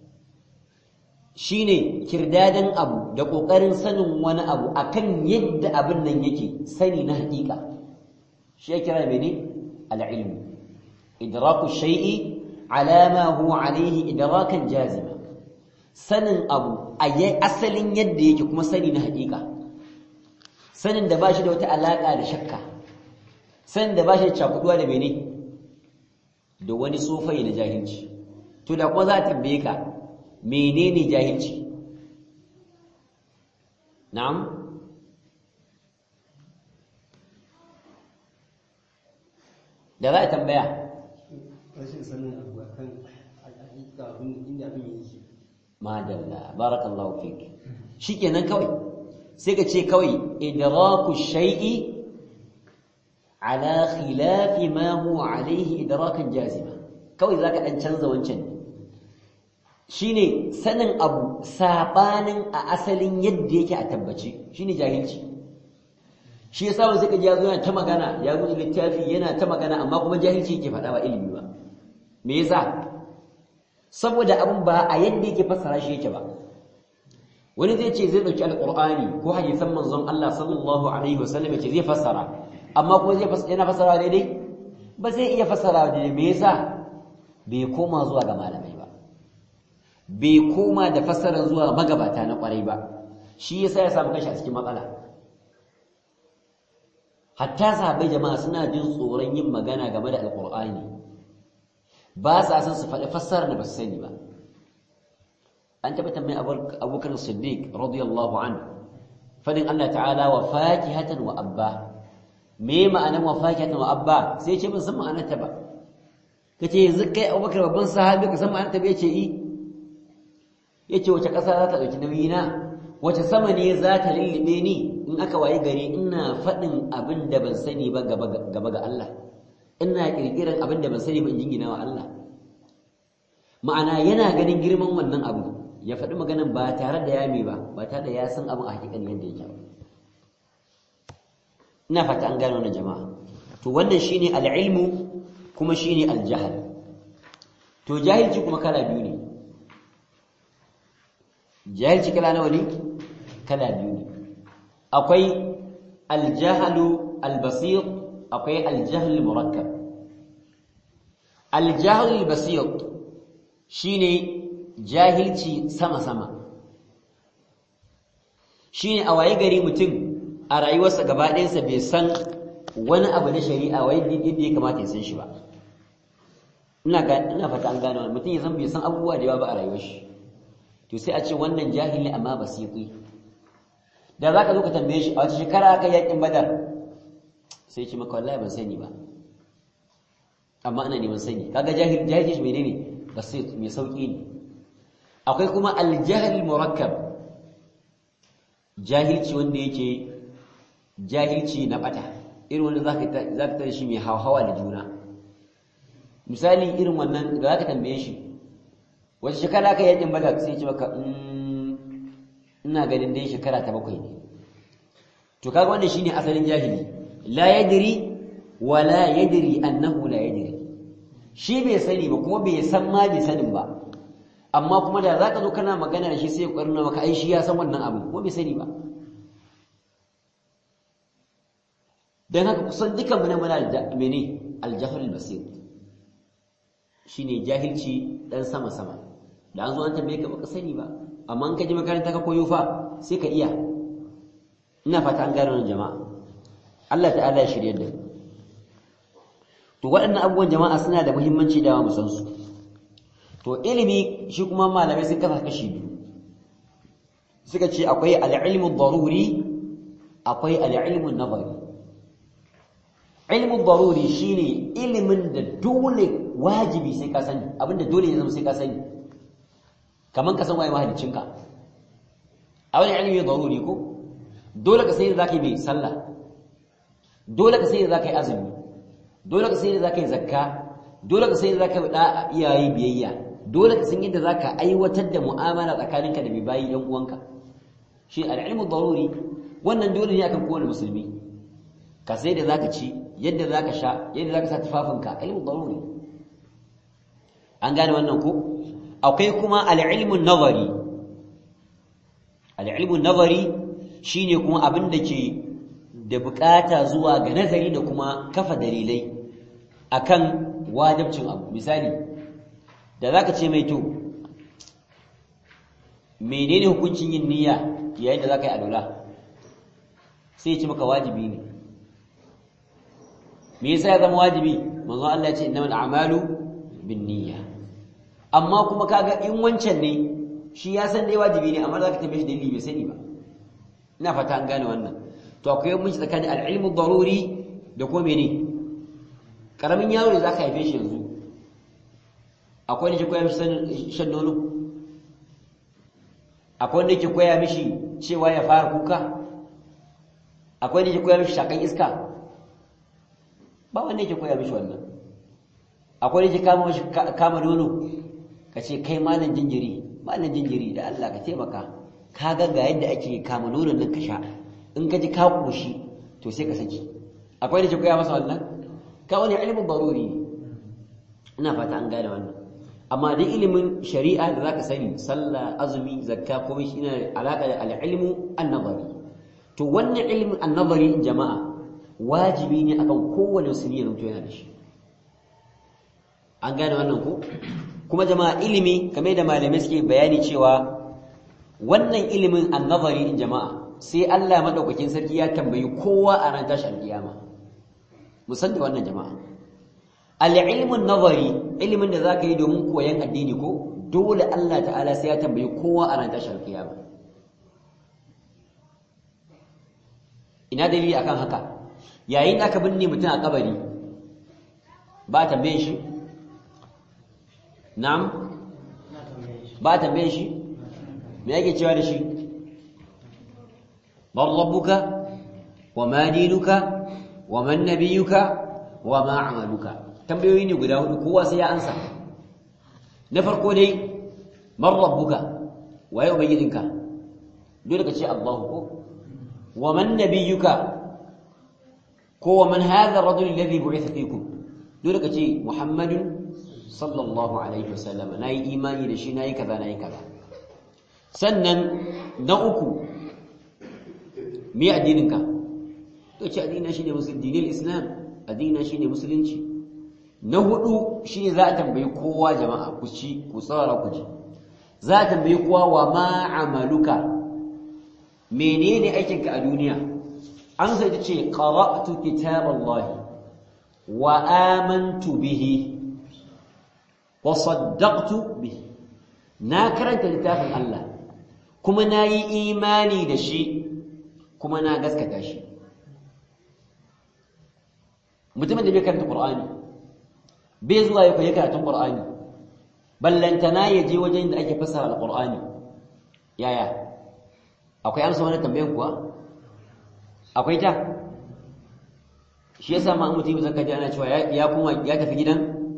shine kirdadan abu da kokarin sanin wani abu akan yadda abin nan yake sani na hakika shi ya kira mene al-ilmu idraku shay'i ala ma huwa alayhi idrakan jazima sanin abu a asalin yadda yake kuma sani na hakika sanin da bashi da wata alaka da shakka sanin da bashi da cakuduwa da mene da wani sofai na jahilci to da kuma za a tambaye ka menene jahilci na'am da za a tambaya
rashin sanin abu akan hakika abin inda abin yake
madalla barakallahu fik shikenan kawai sai ka ce kawai idraku shay'i ala khilafi ma huwa alayhi idrakan jazima kawai zaka dan canza wancan shine sanin abu sabanin a asalin yadda yake a tabbace shine jahilci shi yasa wanda suka ji yazo yana ta magana ya guji littafi yana ta magana amma kuma jahilci yake faɗa ba ilimi ba me yasa saboda abin ba a yadda yake fassara shi yake ba wani zai ce zai dauki alqur'ani ko hadisan manzon Allah sallallahu alaihi wasallam yace zai fassara amma kuma zai fassara yana fassara daidai ba zai iya fassara daidai me yasa bai koma zuwa ga malamai ba bai koma da fassara zuwa magabata na kwarai ba shi yasa ya samu kashi a cikin matsala hatta sahabbai jama'a suna jin tsoron yin magana game da alqur'ani ba sa san su faɗi fassarar da ba su sani ba an taɓa tambayin abubakar siddiq radiyallahu an fadin Allah ta'ala wa fakihatan wa abba me ma'anan wa fakihatan wa abba sai ce ban san ma'anar ta ba kace yanzu kai abubakar babban sahabi ka san ma'anar ta ba yace i yace wace ƙasa za ta ɗauki nauyi na wace sama ne za ta lullube ni in aka waye gari ina faɗin abin da ban sani ba gaba ga Allah ina kirkiran abin da ban sani ba in jingina wa Allah ma'ana yana ganin girman wannan abu ya faɗi maganan ba tare da yami ba ba tare da ya san abin a hakikan yadda yake ba ina fata an gano wannan jama'a to wannan shine al-ilmu kuma shine al-jahl to jahilci kuma kala biyu ne jahilci kala nawa ne kala biyu ne akwai al-jahlu al-basit akwai al-jahl murakkab al-jahl al-basit shine jahilci sama-sama shine a waye gari mutum a rayuwarsa gaba ɗayansa bai san wani abu na shari'a wai yadda ya kamata ya san shi ba ina ga ina fata an gane mutum ya san bai san abubuwa da yawa ba a rayuwar shi to sai a ce wannan jahili amma basiti da zaka zo ka tambaye shi a wata shekara aka yakin badar sai ce maka wallahi ban sani ba amma ana neman sani kaga jahil jahilci menene basit mai sauki ne akwai kuma aljahl murakkab jahilci wanda yake jahilci na bata irin wanda zaka zaka tare shi mai hawa da juna misali irin wannan da zaka tambaye shi wace shekara ka yakin bada sai ce maka ina ganin dai shekara ta bakwai ne to kaga wannan shine asalin jahili la yadri wa la yadri annahu la yadri shi bai sani ba kuma bai san ma bai sanin ba amma kuma da zaka zo kana magana da shi sai ya kwarna maka ai shi ya san wannan abu kuma bai sani ba dan haka kusan dukan mu ne muna da mene al-jahl al-basir shine jahilci dan sama sama da an zo an tambaye ka baka sani ba amma in ka ji makaranta ka koyo fa sai ka iya ina fata an gane wannan jama'a Allah ta'ala ya shirye da to waɗannan abubuwan jama'a suna da muhimmanci da mu san su to ilimi shi kuma malamai sun kasa kashi biyu suka ce akwai al-ilmu daruri akwai al-ilmu nazari ilmu daruri shine ilimin da dole wajibi sai ka sani abinda dole ya zama sai ka sani kaman ka san waye mahaliccinka a wani ilimi daruri ko dole ka sai da zaka yi mai sallah dole ka sai da zaka yi azumi dole ka sai da zaka yi zakka dole ka sai da zaka yi da iyaye biyayya dole ka san yadda zaka aiwatar da mu'amala tsakaninka da mai bayi yan uwanka shi al-ilmu daruri wannan dole ne akan kowane musulmi ka sai da zaka ci yadda zaka sha yadda zaka sa tufafinka ilmu daruri an gane wannan ko akwai kuma al-ilmu nazari al-ilmu nazari shine kuma abin da ke da bukata zuwa ga nazari da kuma kafa dalilai akan wajibcin abu misali da zaka ce mai to menene hukuncin yin niyya yayin da zaka yi alwala sai ya ce maka wajibi ne me yasa ya zama wajibi manzo Allah ya ce innamal a'malu binniyya amma kuma kaga in wancan ne shi ya san dai wajibi ne amma zaka tambaye shi dalili bai sani ba ina fata an gane wannan to akwai mun tsakanin al-ilmu daruri da kuma mene karamin yaro ne zaka haife shi yanzu akwai ne ke koya mishi shan nono akwai wanda ke koya mishi cewa ya fara kuka akwai wanda ke koya mishi shakan iska ba wanda yake koya mishi wannan akwai wanda ke kama mishi kama nono ka ce kai malam jinjiri malam jinjiri da Allah ka taimaka ka ga ga yadda ake kama nonon nan ka sha in ka ji ka koshi to sai ka saki akwai wanda ke koya masa wannan ka wani ilimin baruri ne ina fata an gane wannan amma dai ilimin shari'a da zaka sani sallah azumi zakka komai shi yana alaka da al-ilmu an-nazari to wannan ilimin an-nazari jama'a wajibi ne akan kowane musulmi ya zanto yana da shi an gane wannan ko kuma jama'a ilimi kamar da malamai suke bayani cewa wannan ilimin an-nazari in jama'a sai Allah madaukakin sarki ya tambayi kowa a ran tashi al-kiyama musan da wannan jama'a al-ilmun nazari ilimin da zaka yi domin koyon addini ko dole Allah ta'ala sai ya tambayi kowa a ran tashar kiyama ina dalili akan haka yayin da aka binne mutum a kabari ba tambaye shi na'am ba tambaye shi me yake cewa da shi man rabbuka wa ma dinuka wa man nabiyuka wa ma amaluka tambayoyi ne guda hudu kowa sai ya ansa na farko dai man rabbuka waye ubangijinka dole ka ce Allah ko wa man nabiyyuka ko wa man hadha ar-rajul alladhi bu'itha fikum dole ka ce Muhammadun sallallahu alaihi wasallam nayi imani da shi nayi kaza nayi kaza sannan na uku me addininka to ce addinin shine musulmi dinil islam addinin shine musulunci na hudu shine za a tambayi kowa jama'a ku ci ku tsara ku ji za a tambayi kowa wa ma amaluka menene aikinka a duniya an sai ta ce qara'tu kitaballahi wa amantu bihi wa saddaqtu bihi na karanta littafin Allah kuma na yi imani da shi kuma na gaskata shi mutumin da bai karanta Qur'ani bai zuwa ya koyi karatun Qur'ani ballantana ya je wajen da ake fassara alqur'ani yaya akwai amsa wannan tambayar kuwa akwai ta shi yasa ma mutum zaka ji ana cewa ya kuma ya tafi gidan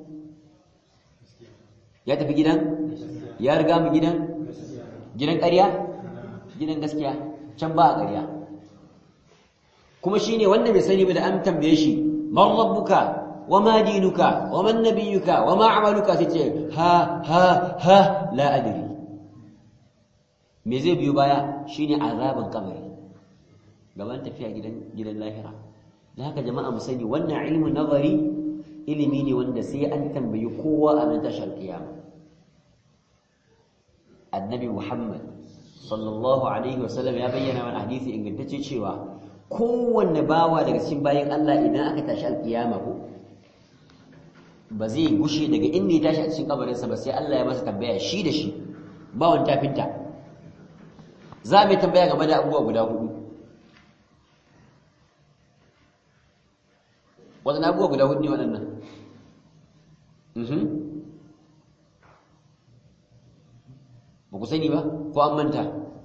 ya tafi gidan ya riga mu gidan gidan ƙarya gidan gaskiya can ba a ƙarya kuma shine wanda bai sani ba da an tambaye shi man rabbuka wa ma dinuka wa man nabiyuka wa ma amaluka sai ce ha ha ha la adri me zai biyo baya shine azaban kabari gaban tafiya gidan gidan lahira da haka jama'a mu sani wannan ilmin nazari ilimi ne wanda sai an tambayi kowa a nan tashar kiyama annabi muhammad sallallahu alaihi wasallam ya bayyana mana hadisi ingantacce cewa kowanne bawa daga cikin bayan Allah idan aka tashi alkiyama ko ba zai gushe daga inda ya tashi a cikin kabarinsa ba sai Allah ya masa tambaya shi da shi ba wani tafinta za mu tambaya game da abubuwa guda hudu waɗannan abubuwa guda hudu ne waɗannan ba ku sani ba ko an manta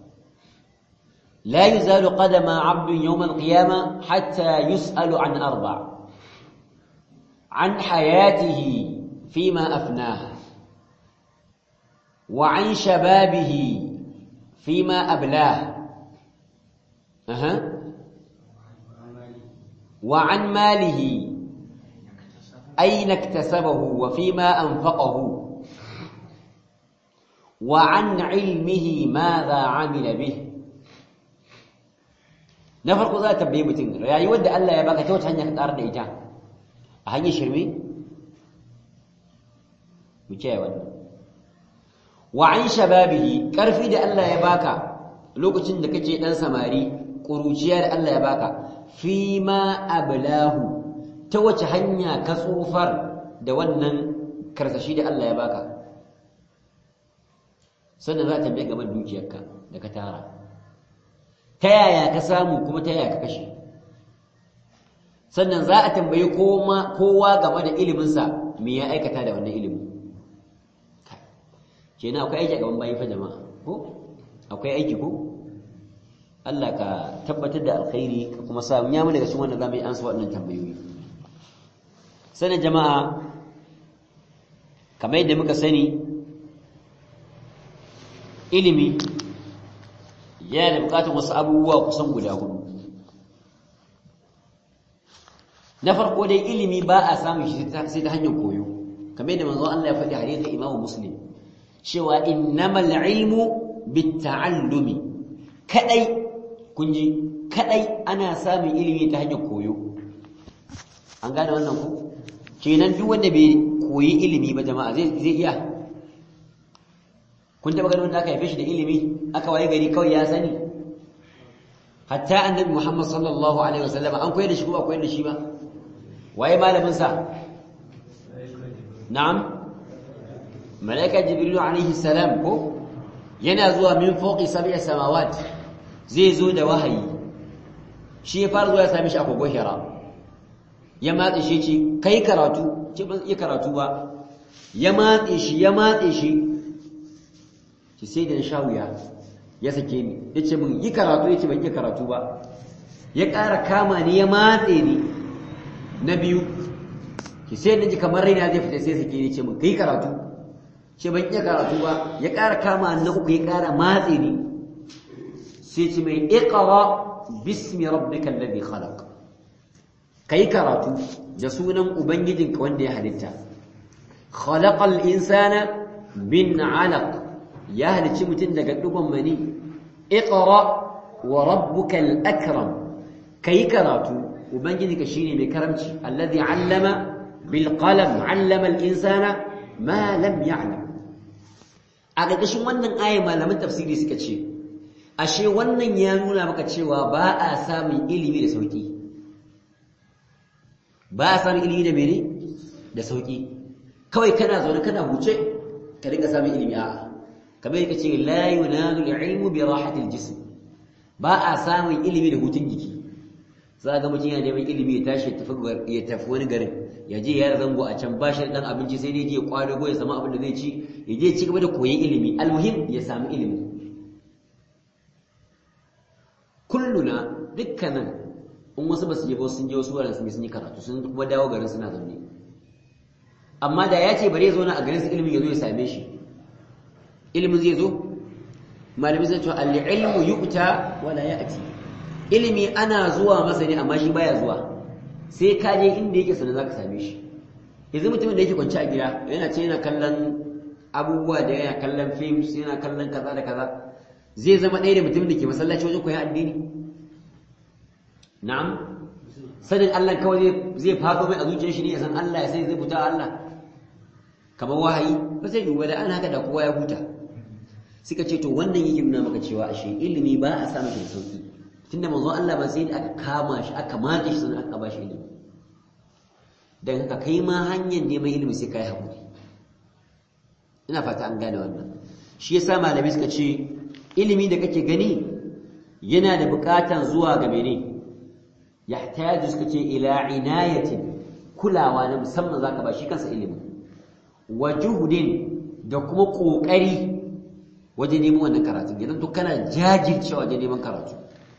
la yuzalu qadama 'abdin yawm al-qiyamah hatta yus'alu an arba' عن حياته فيما أفناه وعن شبابه فيما أبلاه أها وعن ماله أين اكتسبه وفيما أنفقه وعن علمه ماذا عمل به نفرق ذات بيبتين يا يود ألا يبقى توت هنيا كتار ديتا a hanyar shirme mu kiyaye wannan wa an shababihi karfi da Allah ya baka lokacin da kake dan samari kuruciya da Allah ya baka fi ma ablahu ta wace hanya ka tsofar da wannan karsashi da Allah ya baka sannan za ta tambaye game da dukiyarka da ka tara ta yaya ka samu kuma ta yaya ka kashe sannan za a tambayi kowa game da iliminsa me ya aikata da wannan ilimin kenan akwai aiki a gaban bayi fa jama'a ko akwai aiki ko Allah ka tabbatar da alkhairi ka kuma sa ya mu daga cikin wanda zamu yi ansa waɗannan tambayoyi sanin jama'a kamar yadda muka sani ilimi yana da bukatar wasu abubuwa kusan guda hudu na farko dai ilimi ba a samun shi sai ta hanyar koyo kamar yadda manzo Allah ya faɗi hadisin Imam Muslim cewa innamal ilmu bitta'allumi kadai kunji kadai ana samun ilimi ta hanyar koyo an gane wannan ku kenan duk wanda bai koyi ilimi ba jama'a zai zai iya kun taba ganin wanda aka haife shi da ilimi aka waye gari kawai ya sani hatta annabi Muhammad sallallahu alaihi wasallam an koyar da shi ko ba koyar da shi ba waye malamin sa na'am malaika jibril alaihi salam ko yana zuwa min fawqi sab'i samawat zai zo da wahayi shi ya fara zuwa ya sami shi a kogon hira ya matse shi ce kai karatu ce ban iya karatu ba ya matse shi ya matse shi ki sai da sha wuya ya sake ni yace min yi karatu yace ban iya karatu ba ya ƙara kama ni ya matse ni na biyu ki sai naji kamar raina zai fita sai sake ni ce min kai karatu ce ban iya karatu ba ya ƙara kama ni na uku ya ƙara matse ni sai ce mai iqra bismi rabbikal ladhi khalaq kai karatu da sunan ubangijinka wanda ya halitta khalaqal insana bin 'alaq ya halicci mutum daga dugon mani iqra wa rabbukal akram kai karatu ubangijinka shine mai karamci alladhi 'allama bil qalam 'allama al insana ma lam ya'lam a ƙarƙashin wannan aya malaman tafsiri suka ce ashe wannan ya nuna maka cewa ba a samun ilimi da sauki ba a samun ilimi da mene da sauki kawai kana zaune kana huce ka dinga samun ilimi a'a kamar yake ce la yunalu al-ilmu bi rahati al-jism ba a samun ilimi da hutun jiki za ga mutum yana neman ilimi ya tashi ya tafi ya tafi wani garin ya je ya zango a can bashi dan abinci sai dai je kwadago ya samu abin da zai ci ya je ci gaba da koyon ilimi almuhim ya samu ilimi kulluna dukkanin in wasu ba su je ba sun je wasu wuraren sun yi sun yi karatu sun kuma dawo garin suna zaune amma da ya ce bari ya zauna a garin su ilimin ya zo ya same shi ilimin zai zo malami zai cewa al-ilmu yu'ta wala ya'ti ilimi ana zuwa masa ne amma shi baya zuwa sai ka je inda yake sanar zaka same shi yanzu mutumin da yake kwance a gida yana ce yana kallon abubuwa da yana kallon films yana kallon kaza da kaza zai zama ɗaya da mutumin da ke masallaci wajen koyon addini na'am sanin Allah kawai zai faɗo mai a zuciyar shi ne ya san Allah ya sai zai buta Allah kamar wahayi ba zai yi da an haka da kowa ya huta suka ce to wannan yake nuna maka cewa ashe ilimi ba a samu shi da sauki tunda manzon Allah ba sai da aka kama shi aka matse shi sannan aka ba shi ilimi dan haka kai ma hanyar neman ilimi sai kai hakuri ina fata an gane wannan shi yasa malamai suka ce ilimi da kake gani yana da bukatan zuwa ga mene yahtaju suka ce ila inayatin kulawa na musamman zaka ba shi kansa ilimi wa juhudin da kuma kokari wajen neman wannan karatu idan to kana jajircewa wajen neman karatu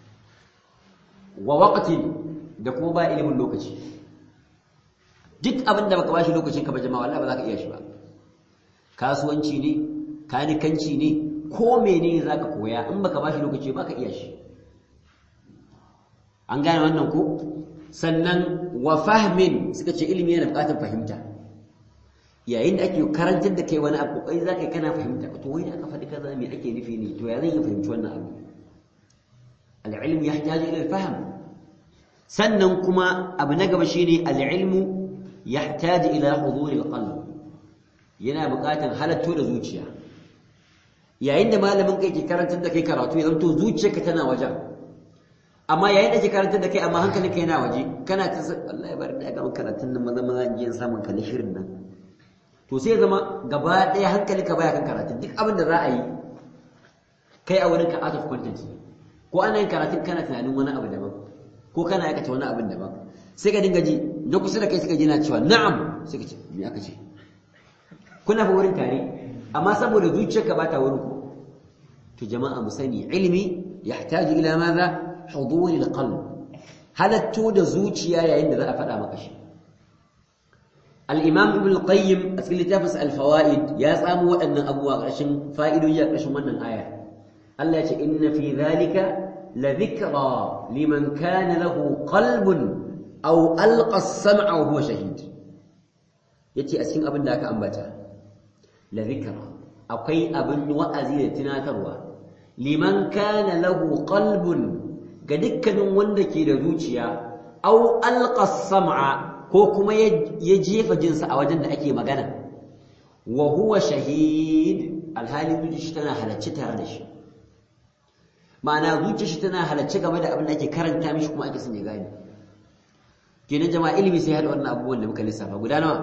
wa waqtin da kuma ba ilimin lokaci duk abin da baka bashi lokacin ka ba jama'a wallahi ba za ka iya shi ba kasuwanci ne kanikanci ne ko menene zaka koya in baka bashi lokaci ba ka iya shi an gane wannan ko sannan wa fahmin suka ce ilimi yana bukatar fahimta yayin da ake karantar da kai wani abu kai za ka kana fahimta to wai da aka faɗi kaza me ake nufi ne to ya zan yi fahimci wannan abu al-ilm yahtaju ila al-fahm sannan kuma abu na gaba shine al-ilmu yahtaju ila hudur al-qalb yana buƙatar halatto da zuciya yayin da malamin kai ke karantar da kai karatu ya zanto zuciyarka tana wajen amma yayin da ke karantar da kai amma hankalinka yana waje kana ta Allah ya bar da ga karatun nan maza maza in samun kalli shirin nan to sai zama gaba ɗaya hankalinka baya kan karatun duk abin da za a yi kai a wurin ka out of content ko ana yin karatun kana tunanin wani abu daban ko kana aikata wani abin daban sai ka dinga ji na kusa da kai suka ji na cewa na'am sai ka ce me aka ce kuna fa wurin tare amma saboda zuciyarka ba ta wurin ku to jama'a mu sani ilimi yahtaju ila madha hudur alqalb halatto da zuciya yayin da za a faɗa maka shi al-imam ibn al-qayyim a cikin littafin al-fawaid ya samu waɗannan abubuwa ƙarshen fa'idoji a ƙarshen wannan aya Allah ya ce inna fi dhalika la dhikra liman kana lahu qalbun aw alqa as-sam'a wa huwa shahid yace a cikin abin da aka ambata la dhikra akwai abin wa'azi da tunatarwa liman kana lahu qalbun ga dukkanin wanda ke da zuciya aw alqa as-sam'a ko kuma ya jefa jinsa a wajen da ake magana wa huwa shahid alhali zuciya shi tana halacce tare da shi ma'ana zuciya shi tana halacce game da abin da ake karanta mishi kuma ake son ya gane kenan jama'a ilimi sai hada wannan abubuwan da muka lissafa guda nawa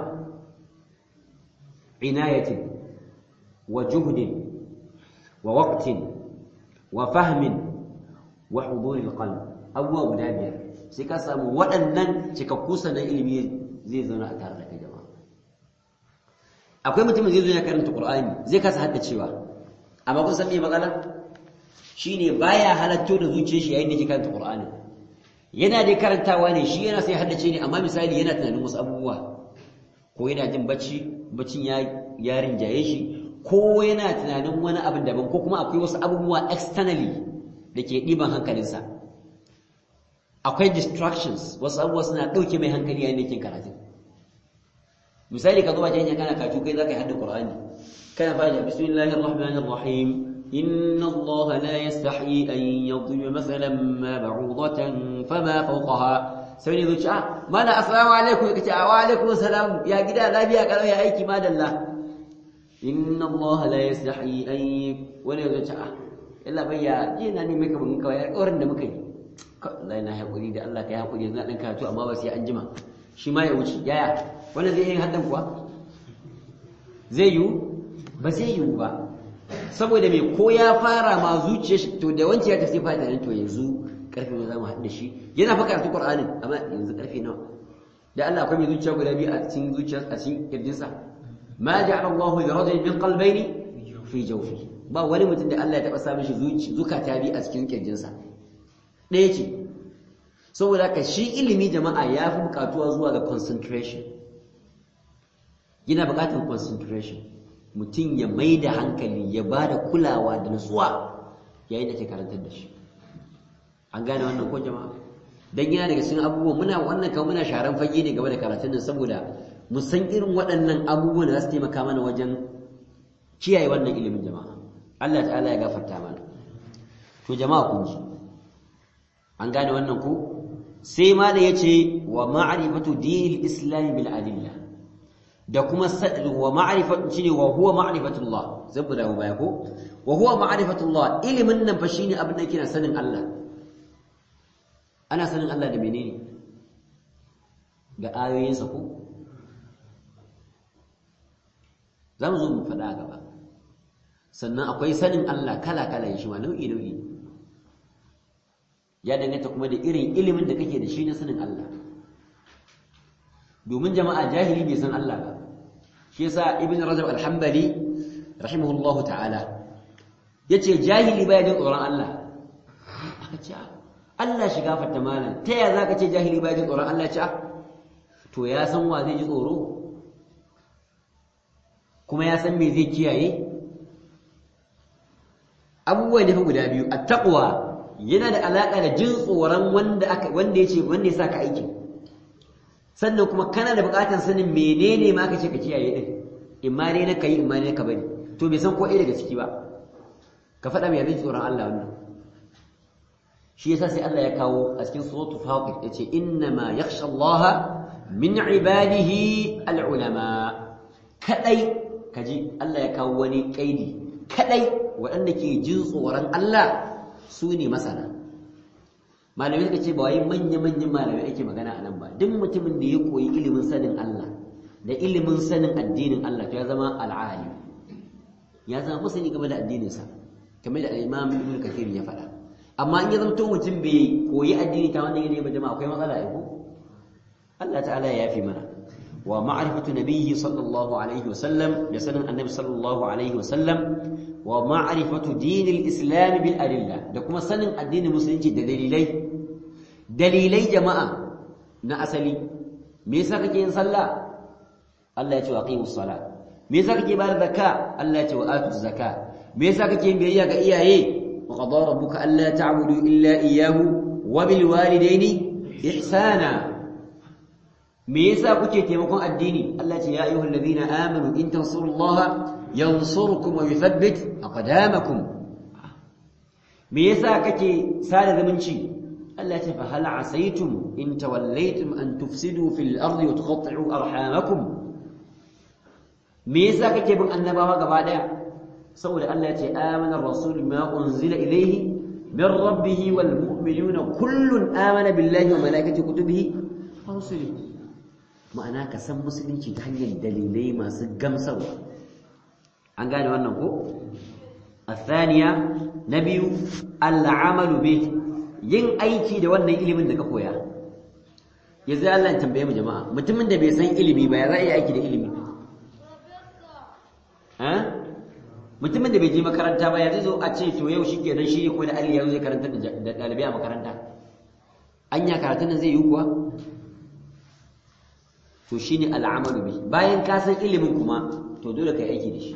inayatin wa juhdin wa waqtin wa fahmin wa huduril qalb abubuwa guda biyar sai ka samu waɗannan cikakku sanan ilimi zai zauna a tare da kai jama'a akwai mutumin zai zo ya karanta qur'ani zai kasa haddacewa amma kun san me matsala shine baya halatto da zuciyar shi yayin da yake karanta qur'ani yana dai karantawa ne shi yana sai haddace ne amma misali yana tunanin wasu abubuwa ko yana jin bacci baccin ya ya rinjaye shi ko yana tunanin wani abin daban ko kuma akwai wasu abubuwa externally da ke ɗiban hankalinsa akwai distractions wasu abubuwa suna ɗauke mai hankali yayin da yake karatu misali ka zo ba janya kana katu kai zaka yi hadda qur'ani kana fara bismillahir rahmanir rahim inna allaha la yastahi an yadhliba mathalan ma ba'udatan fama fawqaha sai ne zuci ah mana assalamu alaikum kace wa alaikum salam ya gida lafiya karo ya aiki madalla inna allaha la yastahi an wani zuci ah illa bayya jina ne mai kaman kawai alƙawarin da muka yi Allah na haƙuri da Allah ka yi haƙuri yanzu na ɗan karatu amma ba sai an jima shi ma ya wuce yaya wannan zai yi haddan kuwa zai yiwu ba zai yiwu ba saboda mai ko ya fara ma zuciya shi to da wancan ya tafi fata nan to yanzu karfe ne za mu haɗu da shi yana fa karatu Qur'anin amma yanzu karfe nawa da Allah akwai mai zuciya guda biyu a cikin zuciyar a cikin kirjinsa ma ja'ala Allahu li rajulin min qalbayni fi jawfi ba wani mutum da Allah ya taba sa mishi zukata biyu a cikin kirjinsa ɗaya ce saboda ka shi ilimi jama'a ya fi bukatuwa zuwa ga concentration yana bukatar concentration mutum ya mai da hankali ya ba da kulawa da nutsuwa yayin da ke karantar da shi an gane wannan ko jama'a dan yana daga cikin abubuwan muna wannan kan muna sharan fage ne game da karatun nan saboda mu san irin waɗannan abubuwan da za su taimaka mana wajen kiyaye wannan ilimin jama'a Allah ta'ala ya gafarta mana to jama'a kun ji an gane wannan ko sai ma da yace wa ma'rifatu dinil islam bil adillah da kuma wa ma'rifatu shine wa huwa ma'rifatullah zabda baya ko wa huwa ma'rifatullah ilimin nan fa shine abin da yake sanin Allah ana sanin Allah da menene ga ayoyinsa ko zamu zo mu faɗa gaba sannan akwai sanin Allah kala-kala shi ma nau'i-nau'i ya danganta kuma da irin ilimin da kake da shi na sanin Allah domin jama'a jahili bai san Allah ba shi yasa ibn rajab al-hanbali rahimahullahu ta'ala yace jahili baya jin tsoron Allah aka ce Allah shiga fatta malam ta ya zaka ce jahili baya jin tsoron Allah ce to ya san wa zai ji tsoro kuma ya san me zai kiyaye abubuwa ne guda biyu at-taqwa yana da alaka da jin tsoron wanda aka wanda yace wanda ya saka aiki sannan kuma kana da bukatar sanin menene ma aka ce ka kiyaye din imma ne na kai imma ne ka bari to bai san ko ɗaya daga ciki ba ka faɗa mai jin tsoron Allah wannan shi yasa sai Allah ya kawo a cikin suratul fatir yace inna ma yakhsha Allah min ibadihi al-ulama kadai kaji Allah ya kawo wani kaidi kadai waɗanda ke jin tsoron Allah su ne masana malamai suka ce ba wai manya-manyan malamai ake magana a nan ba duk mutumin da ya koyi ilimin sanin Allah da ilimin sanin addinin Allah to ya zama al'alim ya zama masani game da addininsa kamar da imam ibn kathir ya faɗa amma in ya zanto mutum bai koyi addini ta wannan yanayi ba jama'a akwai matsala ya ko Allah ta'ala ya yafi mana wa ma'rifatu nabiyyi sallallahu alaihi wasallam da sanin annabi sallallahu alaihi wasallam wa ma'rifatu dinil islam bil adilla da kuma sanin addinin musulunci da dalilai dalilai jama'a na asali me yasa kake yin sallah Allah ya ce wa aqimus salat me yasa kake bayar zakka Allah ya ce wa atuz zakka me yasa kake yin biyayya ga iyaye wa qadara rabbuka alla ta'budu illa iyyahu wa bil walidayni ihsana me yasa kuke taimakon addini Allah ce ya ayyuhal ladina amanu in tansurullaha yansurkum wa yuthabbit aqdamakum me yasa kake sada zumunci Allah ce fa hal asaytum in tawallaytum an tufsidu fil ardi wa tuqatti'u arhamakum me yasa kake bin annabawa gaba daya saboda Allah ya ce amana ar-rasul ma unzila ilayhi min rabbih wal mu'minuna kullun amana billahi wa malaikatihi wa kutubihi wa rusulihi ma'ana ka san musulunci ta hanyar dalilai masu gamsarwa an gane wannan ko الثانية نبي العمل به yin aiki da wannan ilimin da ka koya yanzu Allah ya tambaye mu jama'a mutumin da bai san ilimi ba ya za yi aiki da ilimi ha mutumin da bai je makaranta ba ya zai zo a ce to yau shikenan shi ne ko da Ali ya zai karanta da dalibai a makaranta anya karatun nan zai yi kuwa to shine al'amalu bi bayan ka san ilimin kuma to dole kai aiki da shi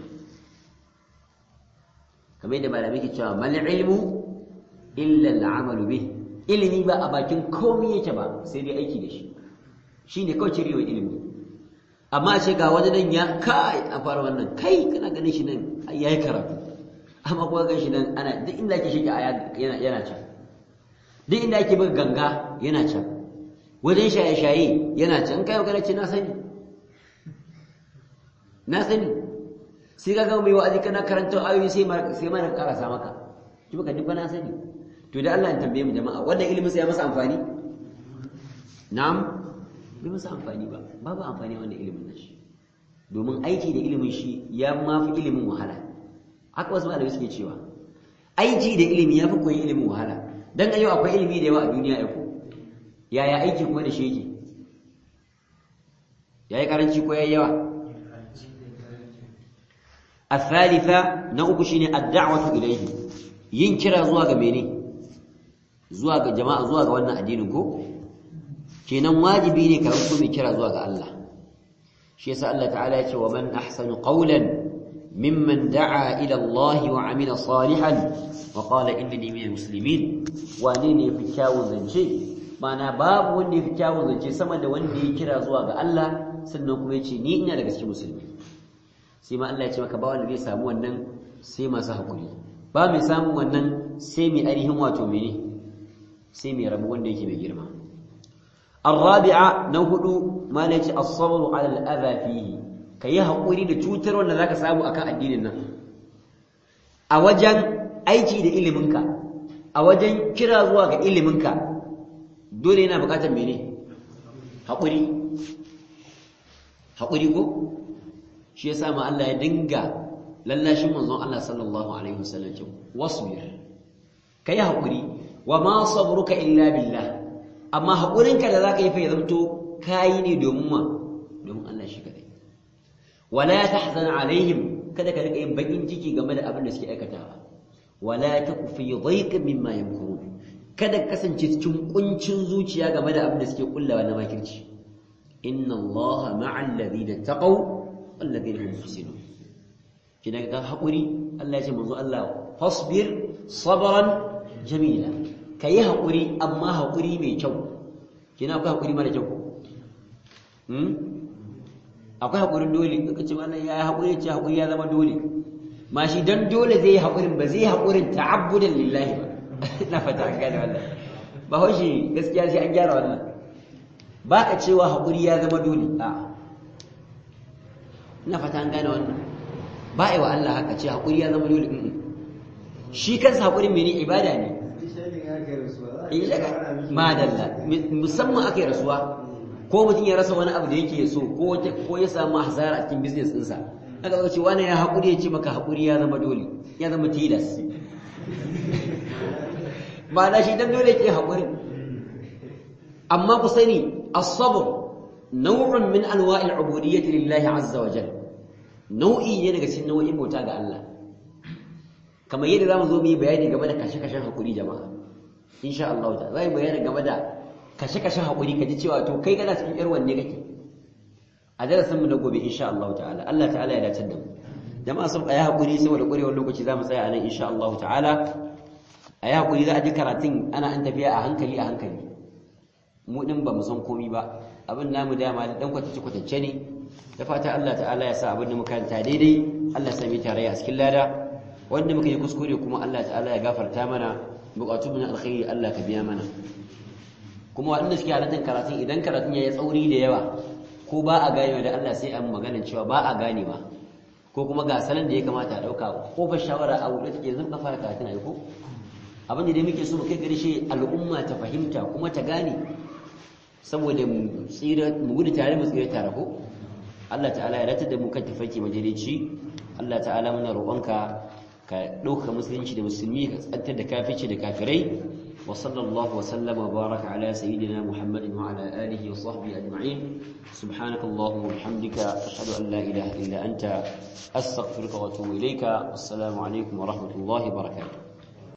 kamar yadda malamai ke cewa mal ilmu illa al'amalu bi ilimi ba a bakin komai yake ba sai dai aiki da shi shine kawai cirewa ilimi amma ce ga wani nan ya kai a fara wannan kai kana ganin shi nan yayi karatu amma kuma gan shi nan ana duk inda ake shiga yana yana can duk inda ake buga ganga yana can wajen shaye-shaye yana can kai magana ce na sani na sani sai ka gama mai wa'azi kana karanta ayoyi sai sai mana karasa maka ki baka duk na sani to da Allah ya tambaye mu jama'a wannan ilimin sai ya masa amfani na'am bai masa amfani ba babu amfani wannan ilimin nashi domin aiki da ilimin shi ya ma fi ilimin wahala haka wasu malamai suke cewa aiki da ilimi ya fi koyi ilimin wahala dan ayo akwai ilimi da yawa a duniya ya ko yaya aiki kuma da shi yake yayi karanci ko yayi yawa الثالثة نوك شيني الدعوة إليه yin kira zuwa ga mene zuwa ga jama'a zuwa ga wannan addinin ko kenan wajibi ne ka ranto mai kira zuwa ga Allah shi yasa Allah ta'ala ya ce wa man ahsanu qawlan mimman da'a ila Allah wa amila salihan wa qala innani minal muslimin wane ne fi kyawun zance mana babu wanda ya fi kyawun zance sama da wanda ya kira zuwa ga Allah sannan kuma ya ce ni ina daga cikin musulmi sai ma Allah ya ce maka ba wanda zai samu wannan sai masu hakuri ba mai samun wannan sai mai ainihin wato mene sai mai rabu wanda yake mai girma الرابعه نهدو ما ليش الصبر على الاذى فيه kai hakuri da cutar wanda zaka samu akan addinin nan a wajen aiki da iliminka a wajen kira zuwa ga iliminka dole yana bukatar mene hakuri hakuri ko shi yasa ma Allah ya dinga lallashin manzon Allah sallallahu alaihi wasallam ce wasbir kai hakuri wa ma sabruka illa billah amma haƙurinka da za ka yi fa ya zamto kayi ne domin ma domin Allah shi kadai wala tahzan alaihim kada ka rika yin bakin ciki game da abin da suke aikatawa wala taku fi dhayqin mimma yamkurun kada ka kasance cikin kuncin zuciya game da abin da suke kullawa na makirci inna allaha ma'al ladina taqaw wal ladina hum muhsinun kina ga haƙuri Allah ya ce manzo Allah fasbir sabran jamila ka yi haƙuri amma haƙuri mai kyau kina akwai haƙuri mara kyau akwai haƙurin dole duka ce wannan ya yi haƙuri ce haƙuri ya zama dole ma shi don dole zai yi haƙurin ba zai yi haƙurin ta'abbudan lillahi ba na fata an gane wannan ba haushi gaskiya sai an gyara wannan ba ka cewa haƙuri ya zama dole a na fata an gane wannan ba a yi wa Allah haka ce haƙuri ya zama dole shi kansa haƙurin mene ibada ne madalla musamman aka yi rasuwa ko mutum ya rasa wani abu da yake so ko ya samu hasara a cikin business ɗinsa aka zaka ce wani ya haƙuri ya ce maka haƙuri ya zama dole ya zama tilas ba na shi dan dole ke haƙuri amma ku sani as-sabr naw'un min anwa'il ubudiyyati lillahi azza wa jalla nau'i ne daga cikin nau'in bauta ga Allah kamar yadda zamu zo mu yi bayani game da kashe-kashen haƙuri jama'a insha Allah ta zai bayani game da kashe-kashen haƙuri ka ji cewa to kai kana cikin yar wanne kake a darasin mu na gobe insha Allah ta'ala Allah ta'ala ya dace da mu jama'a sun ayi haƙuri saboda ƙurewar lokaci zamu tsaya a nan insha Allah ta'ala ayi haƙuri za a ji karatun ana an tafiya a hankali a hankali mu din ba mu san komai ba abin namu dama da dan kwatace kwatance ne da fata Allah ta'ala ya sa abin da muka ta daidai Allah ya sami tare a cikin lada wanda muka yi kuskure kuma Allah ta'ala ya gafarta mana bukatu na alkhairi Allah ka biya mana kuma waɗanda suke halartar karatun idan karatun ya yi tsauri da yawa ko ba a gane da Allah sai an magana cewa ba a gane ba ko kuma ga salon da ya kamata a ɗauka ko fa shawara a wuɗe take zan fara karatun a ko abin da dai muke so mu kai gari shi al'umma ta fahimta kuma ta gane saboda mu tsira mu gudu tare mu tsira tare ko Allah ta'ala ya dace da mu kan tafarki majalici Allah ta'ala muna roƙonka ka ɗauka musulunci da musulmi ka tsantar da kafici da kafirai wa sallallahu wa sallama wa baraka ala sayyidina muhammadin wa ala alihi wa sahbihi ajma'in subhanaka allahumma wa bihamdika ashhadu an la ilaha illa anta astaghfiruka wa atubu ilayka assalamu alaikum wa rahmatullahi wa barakatuh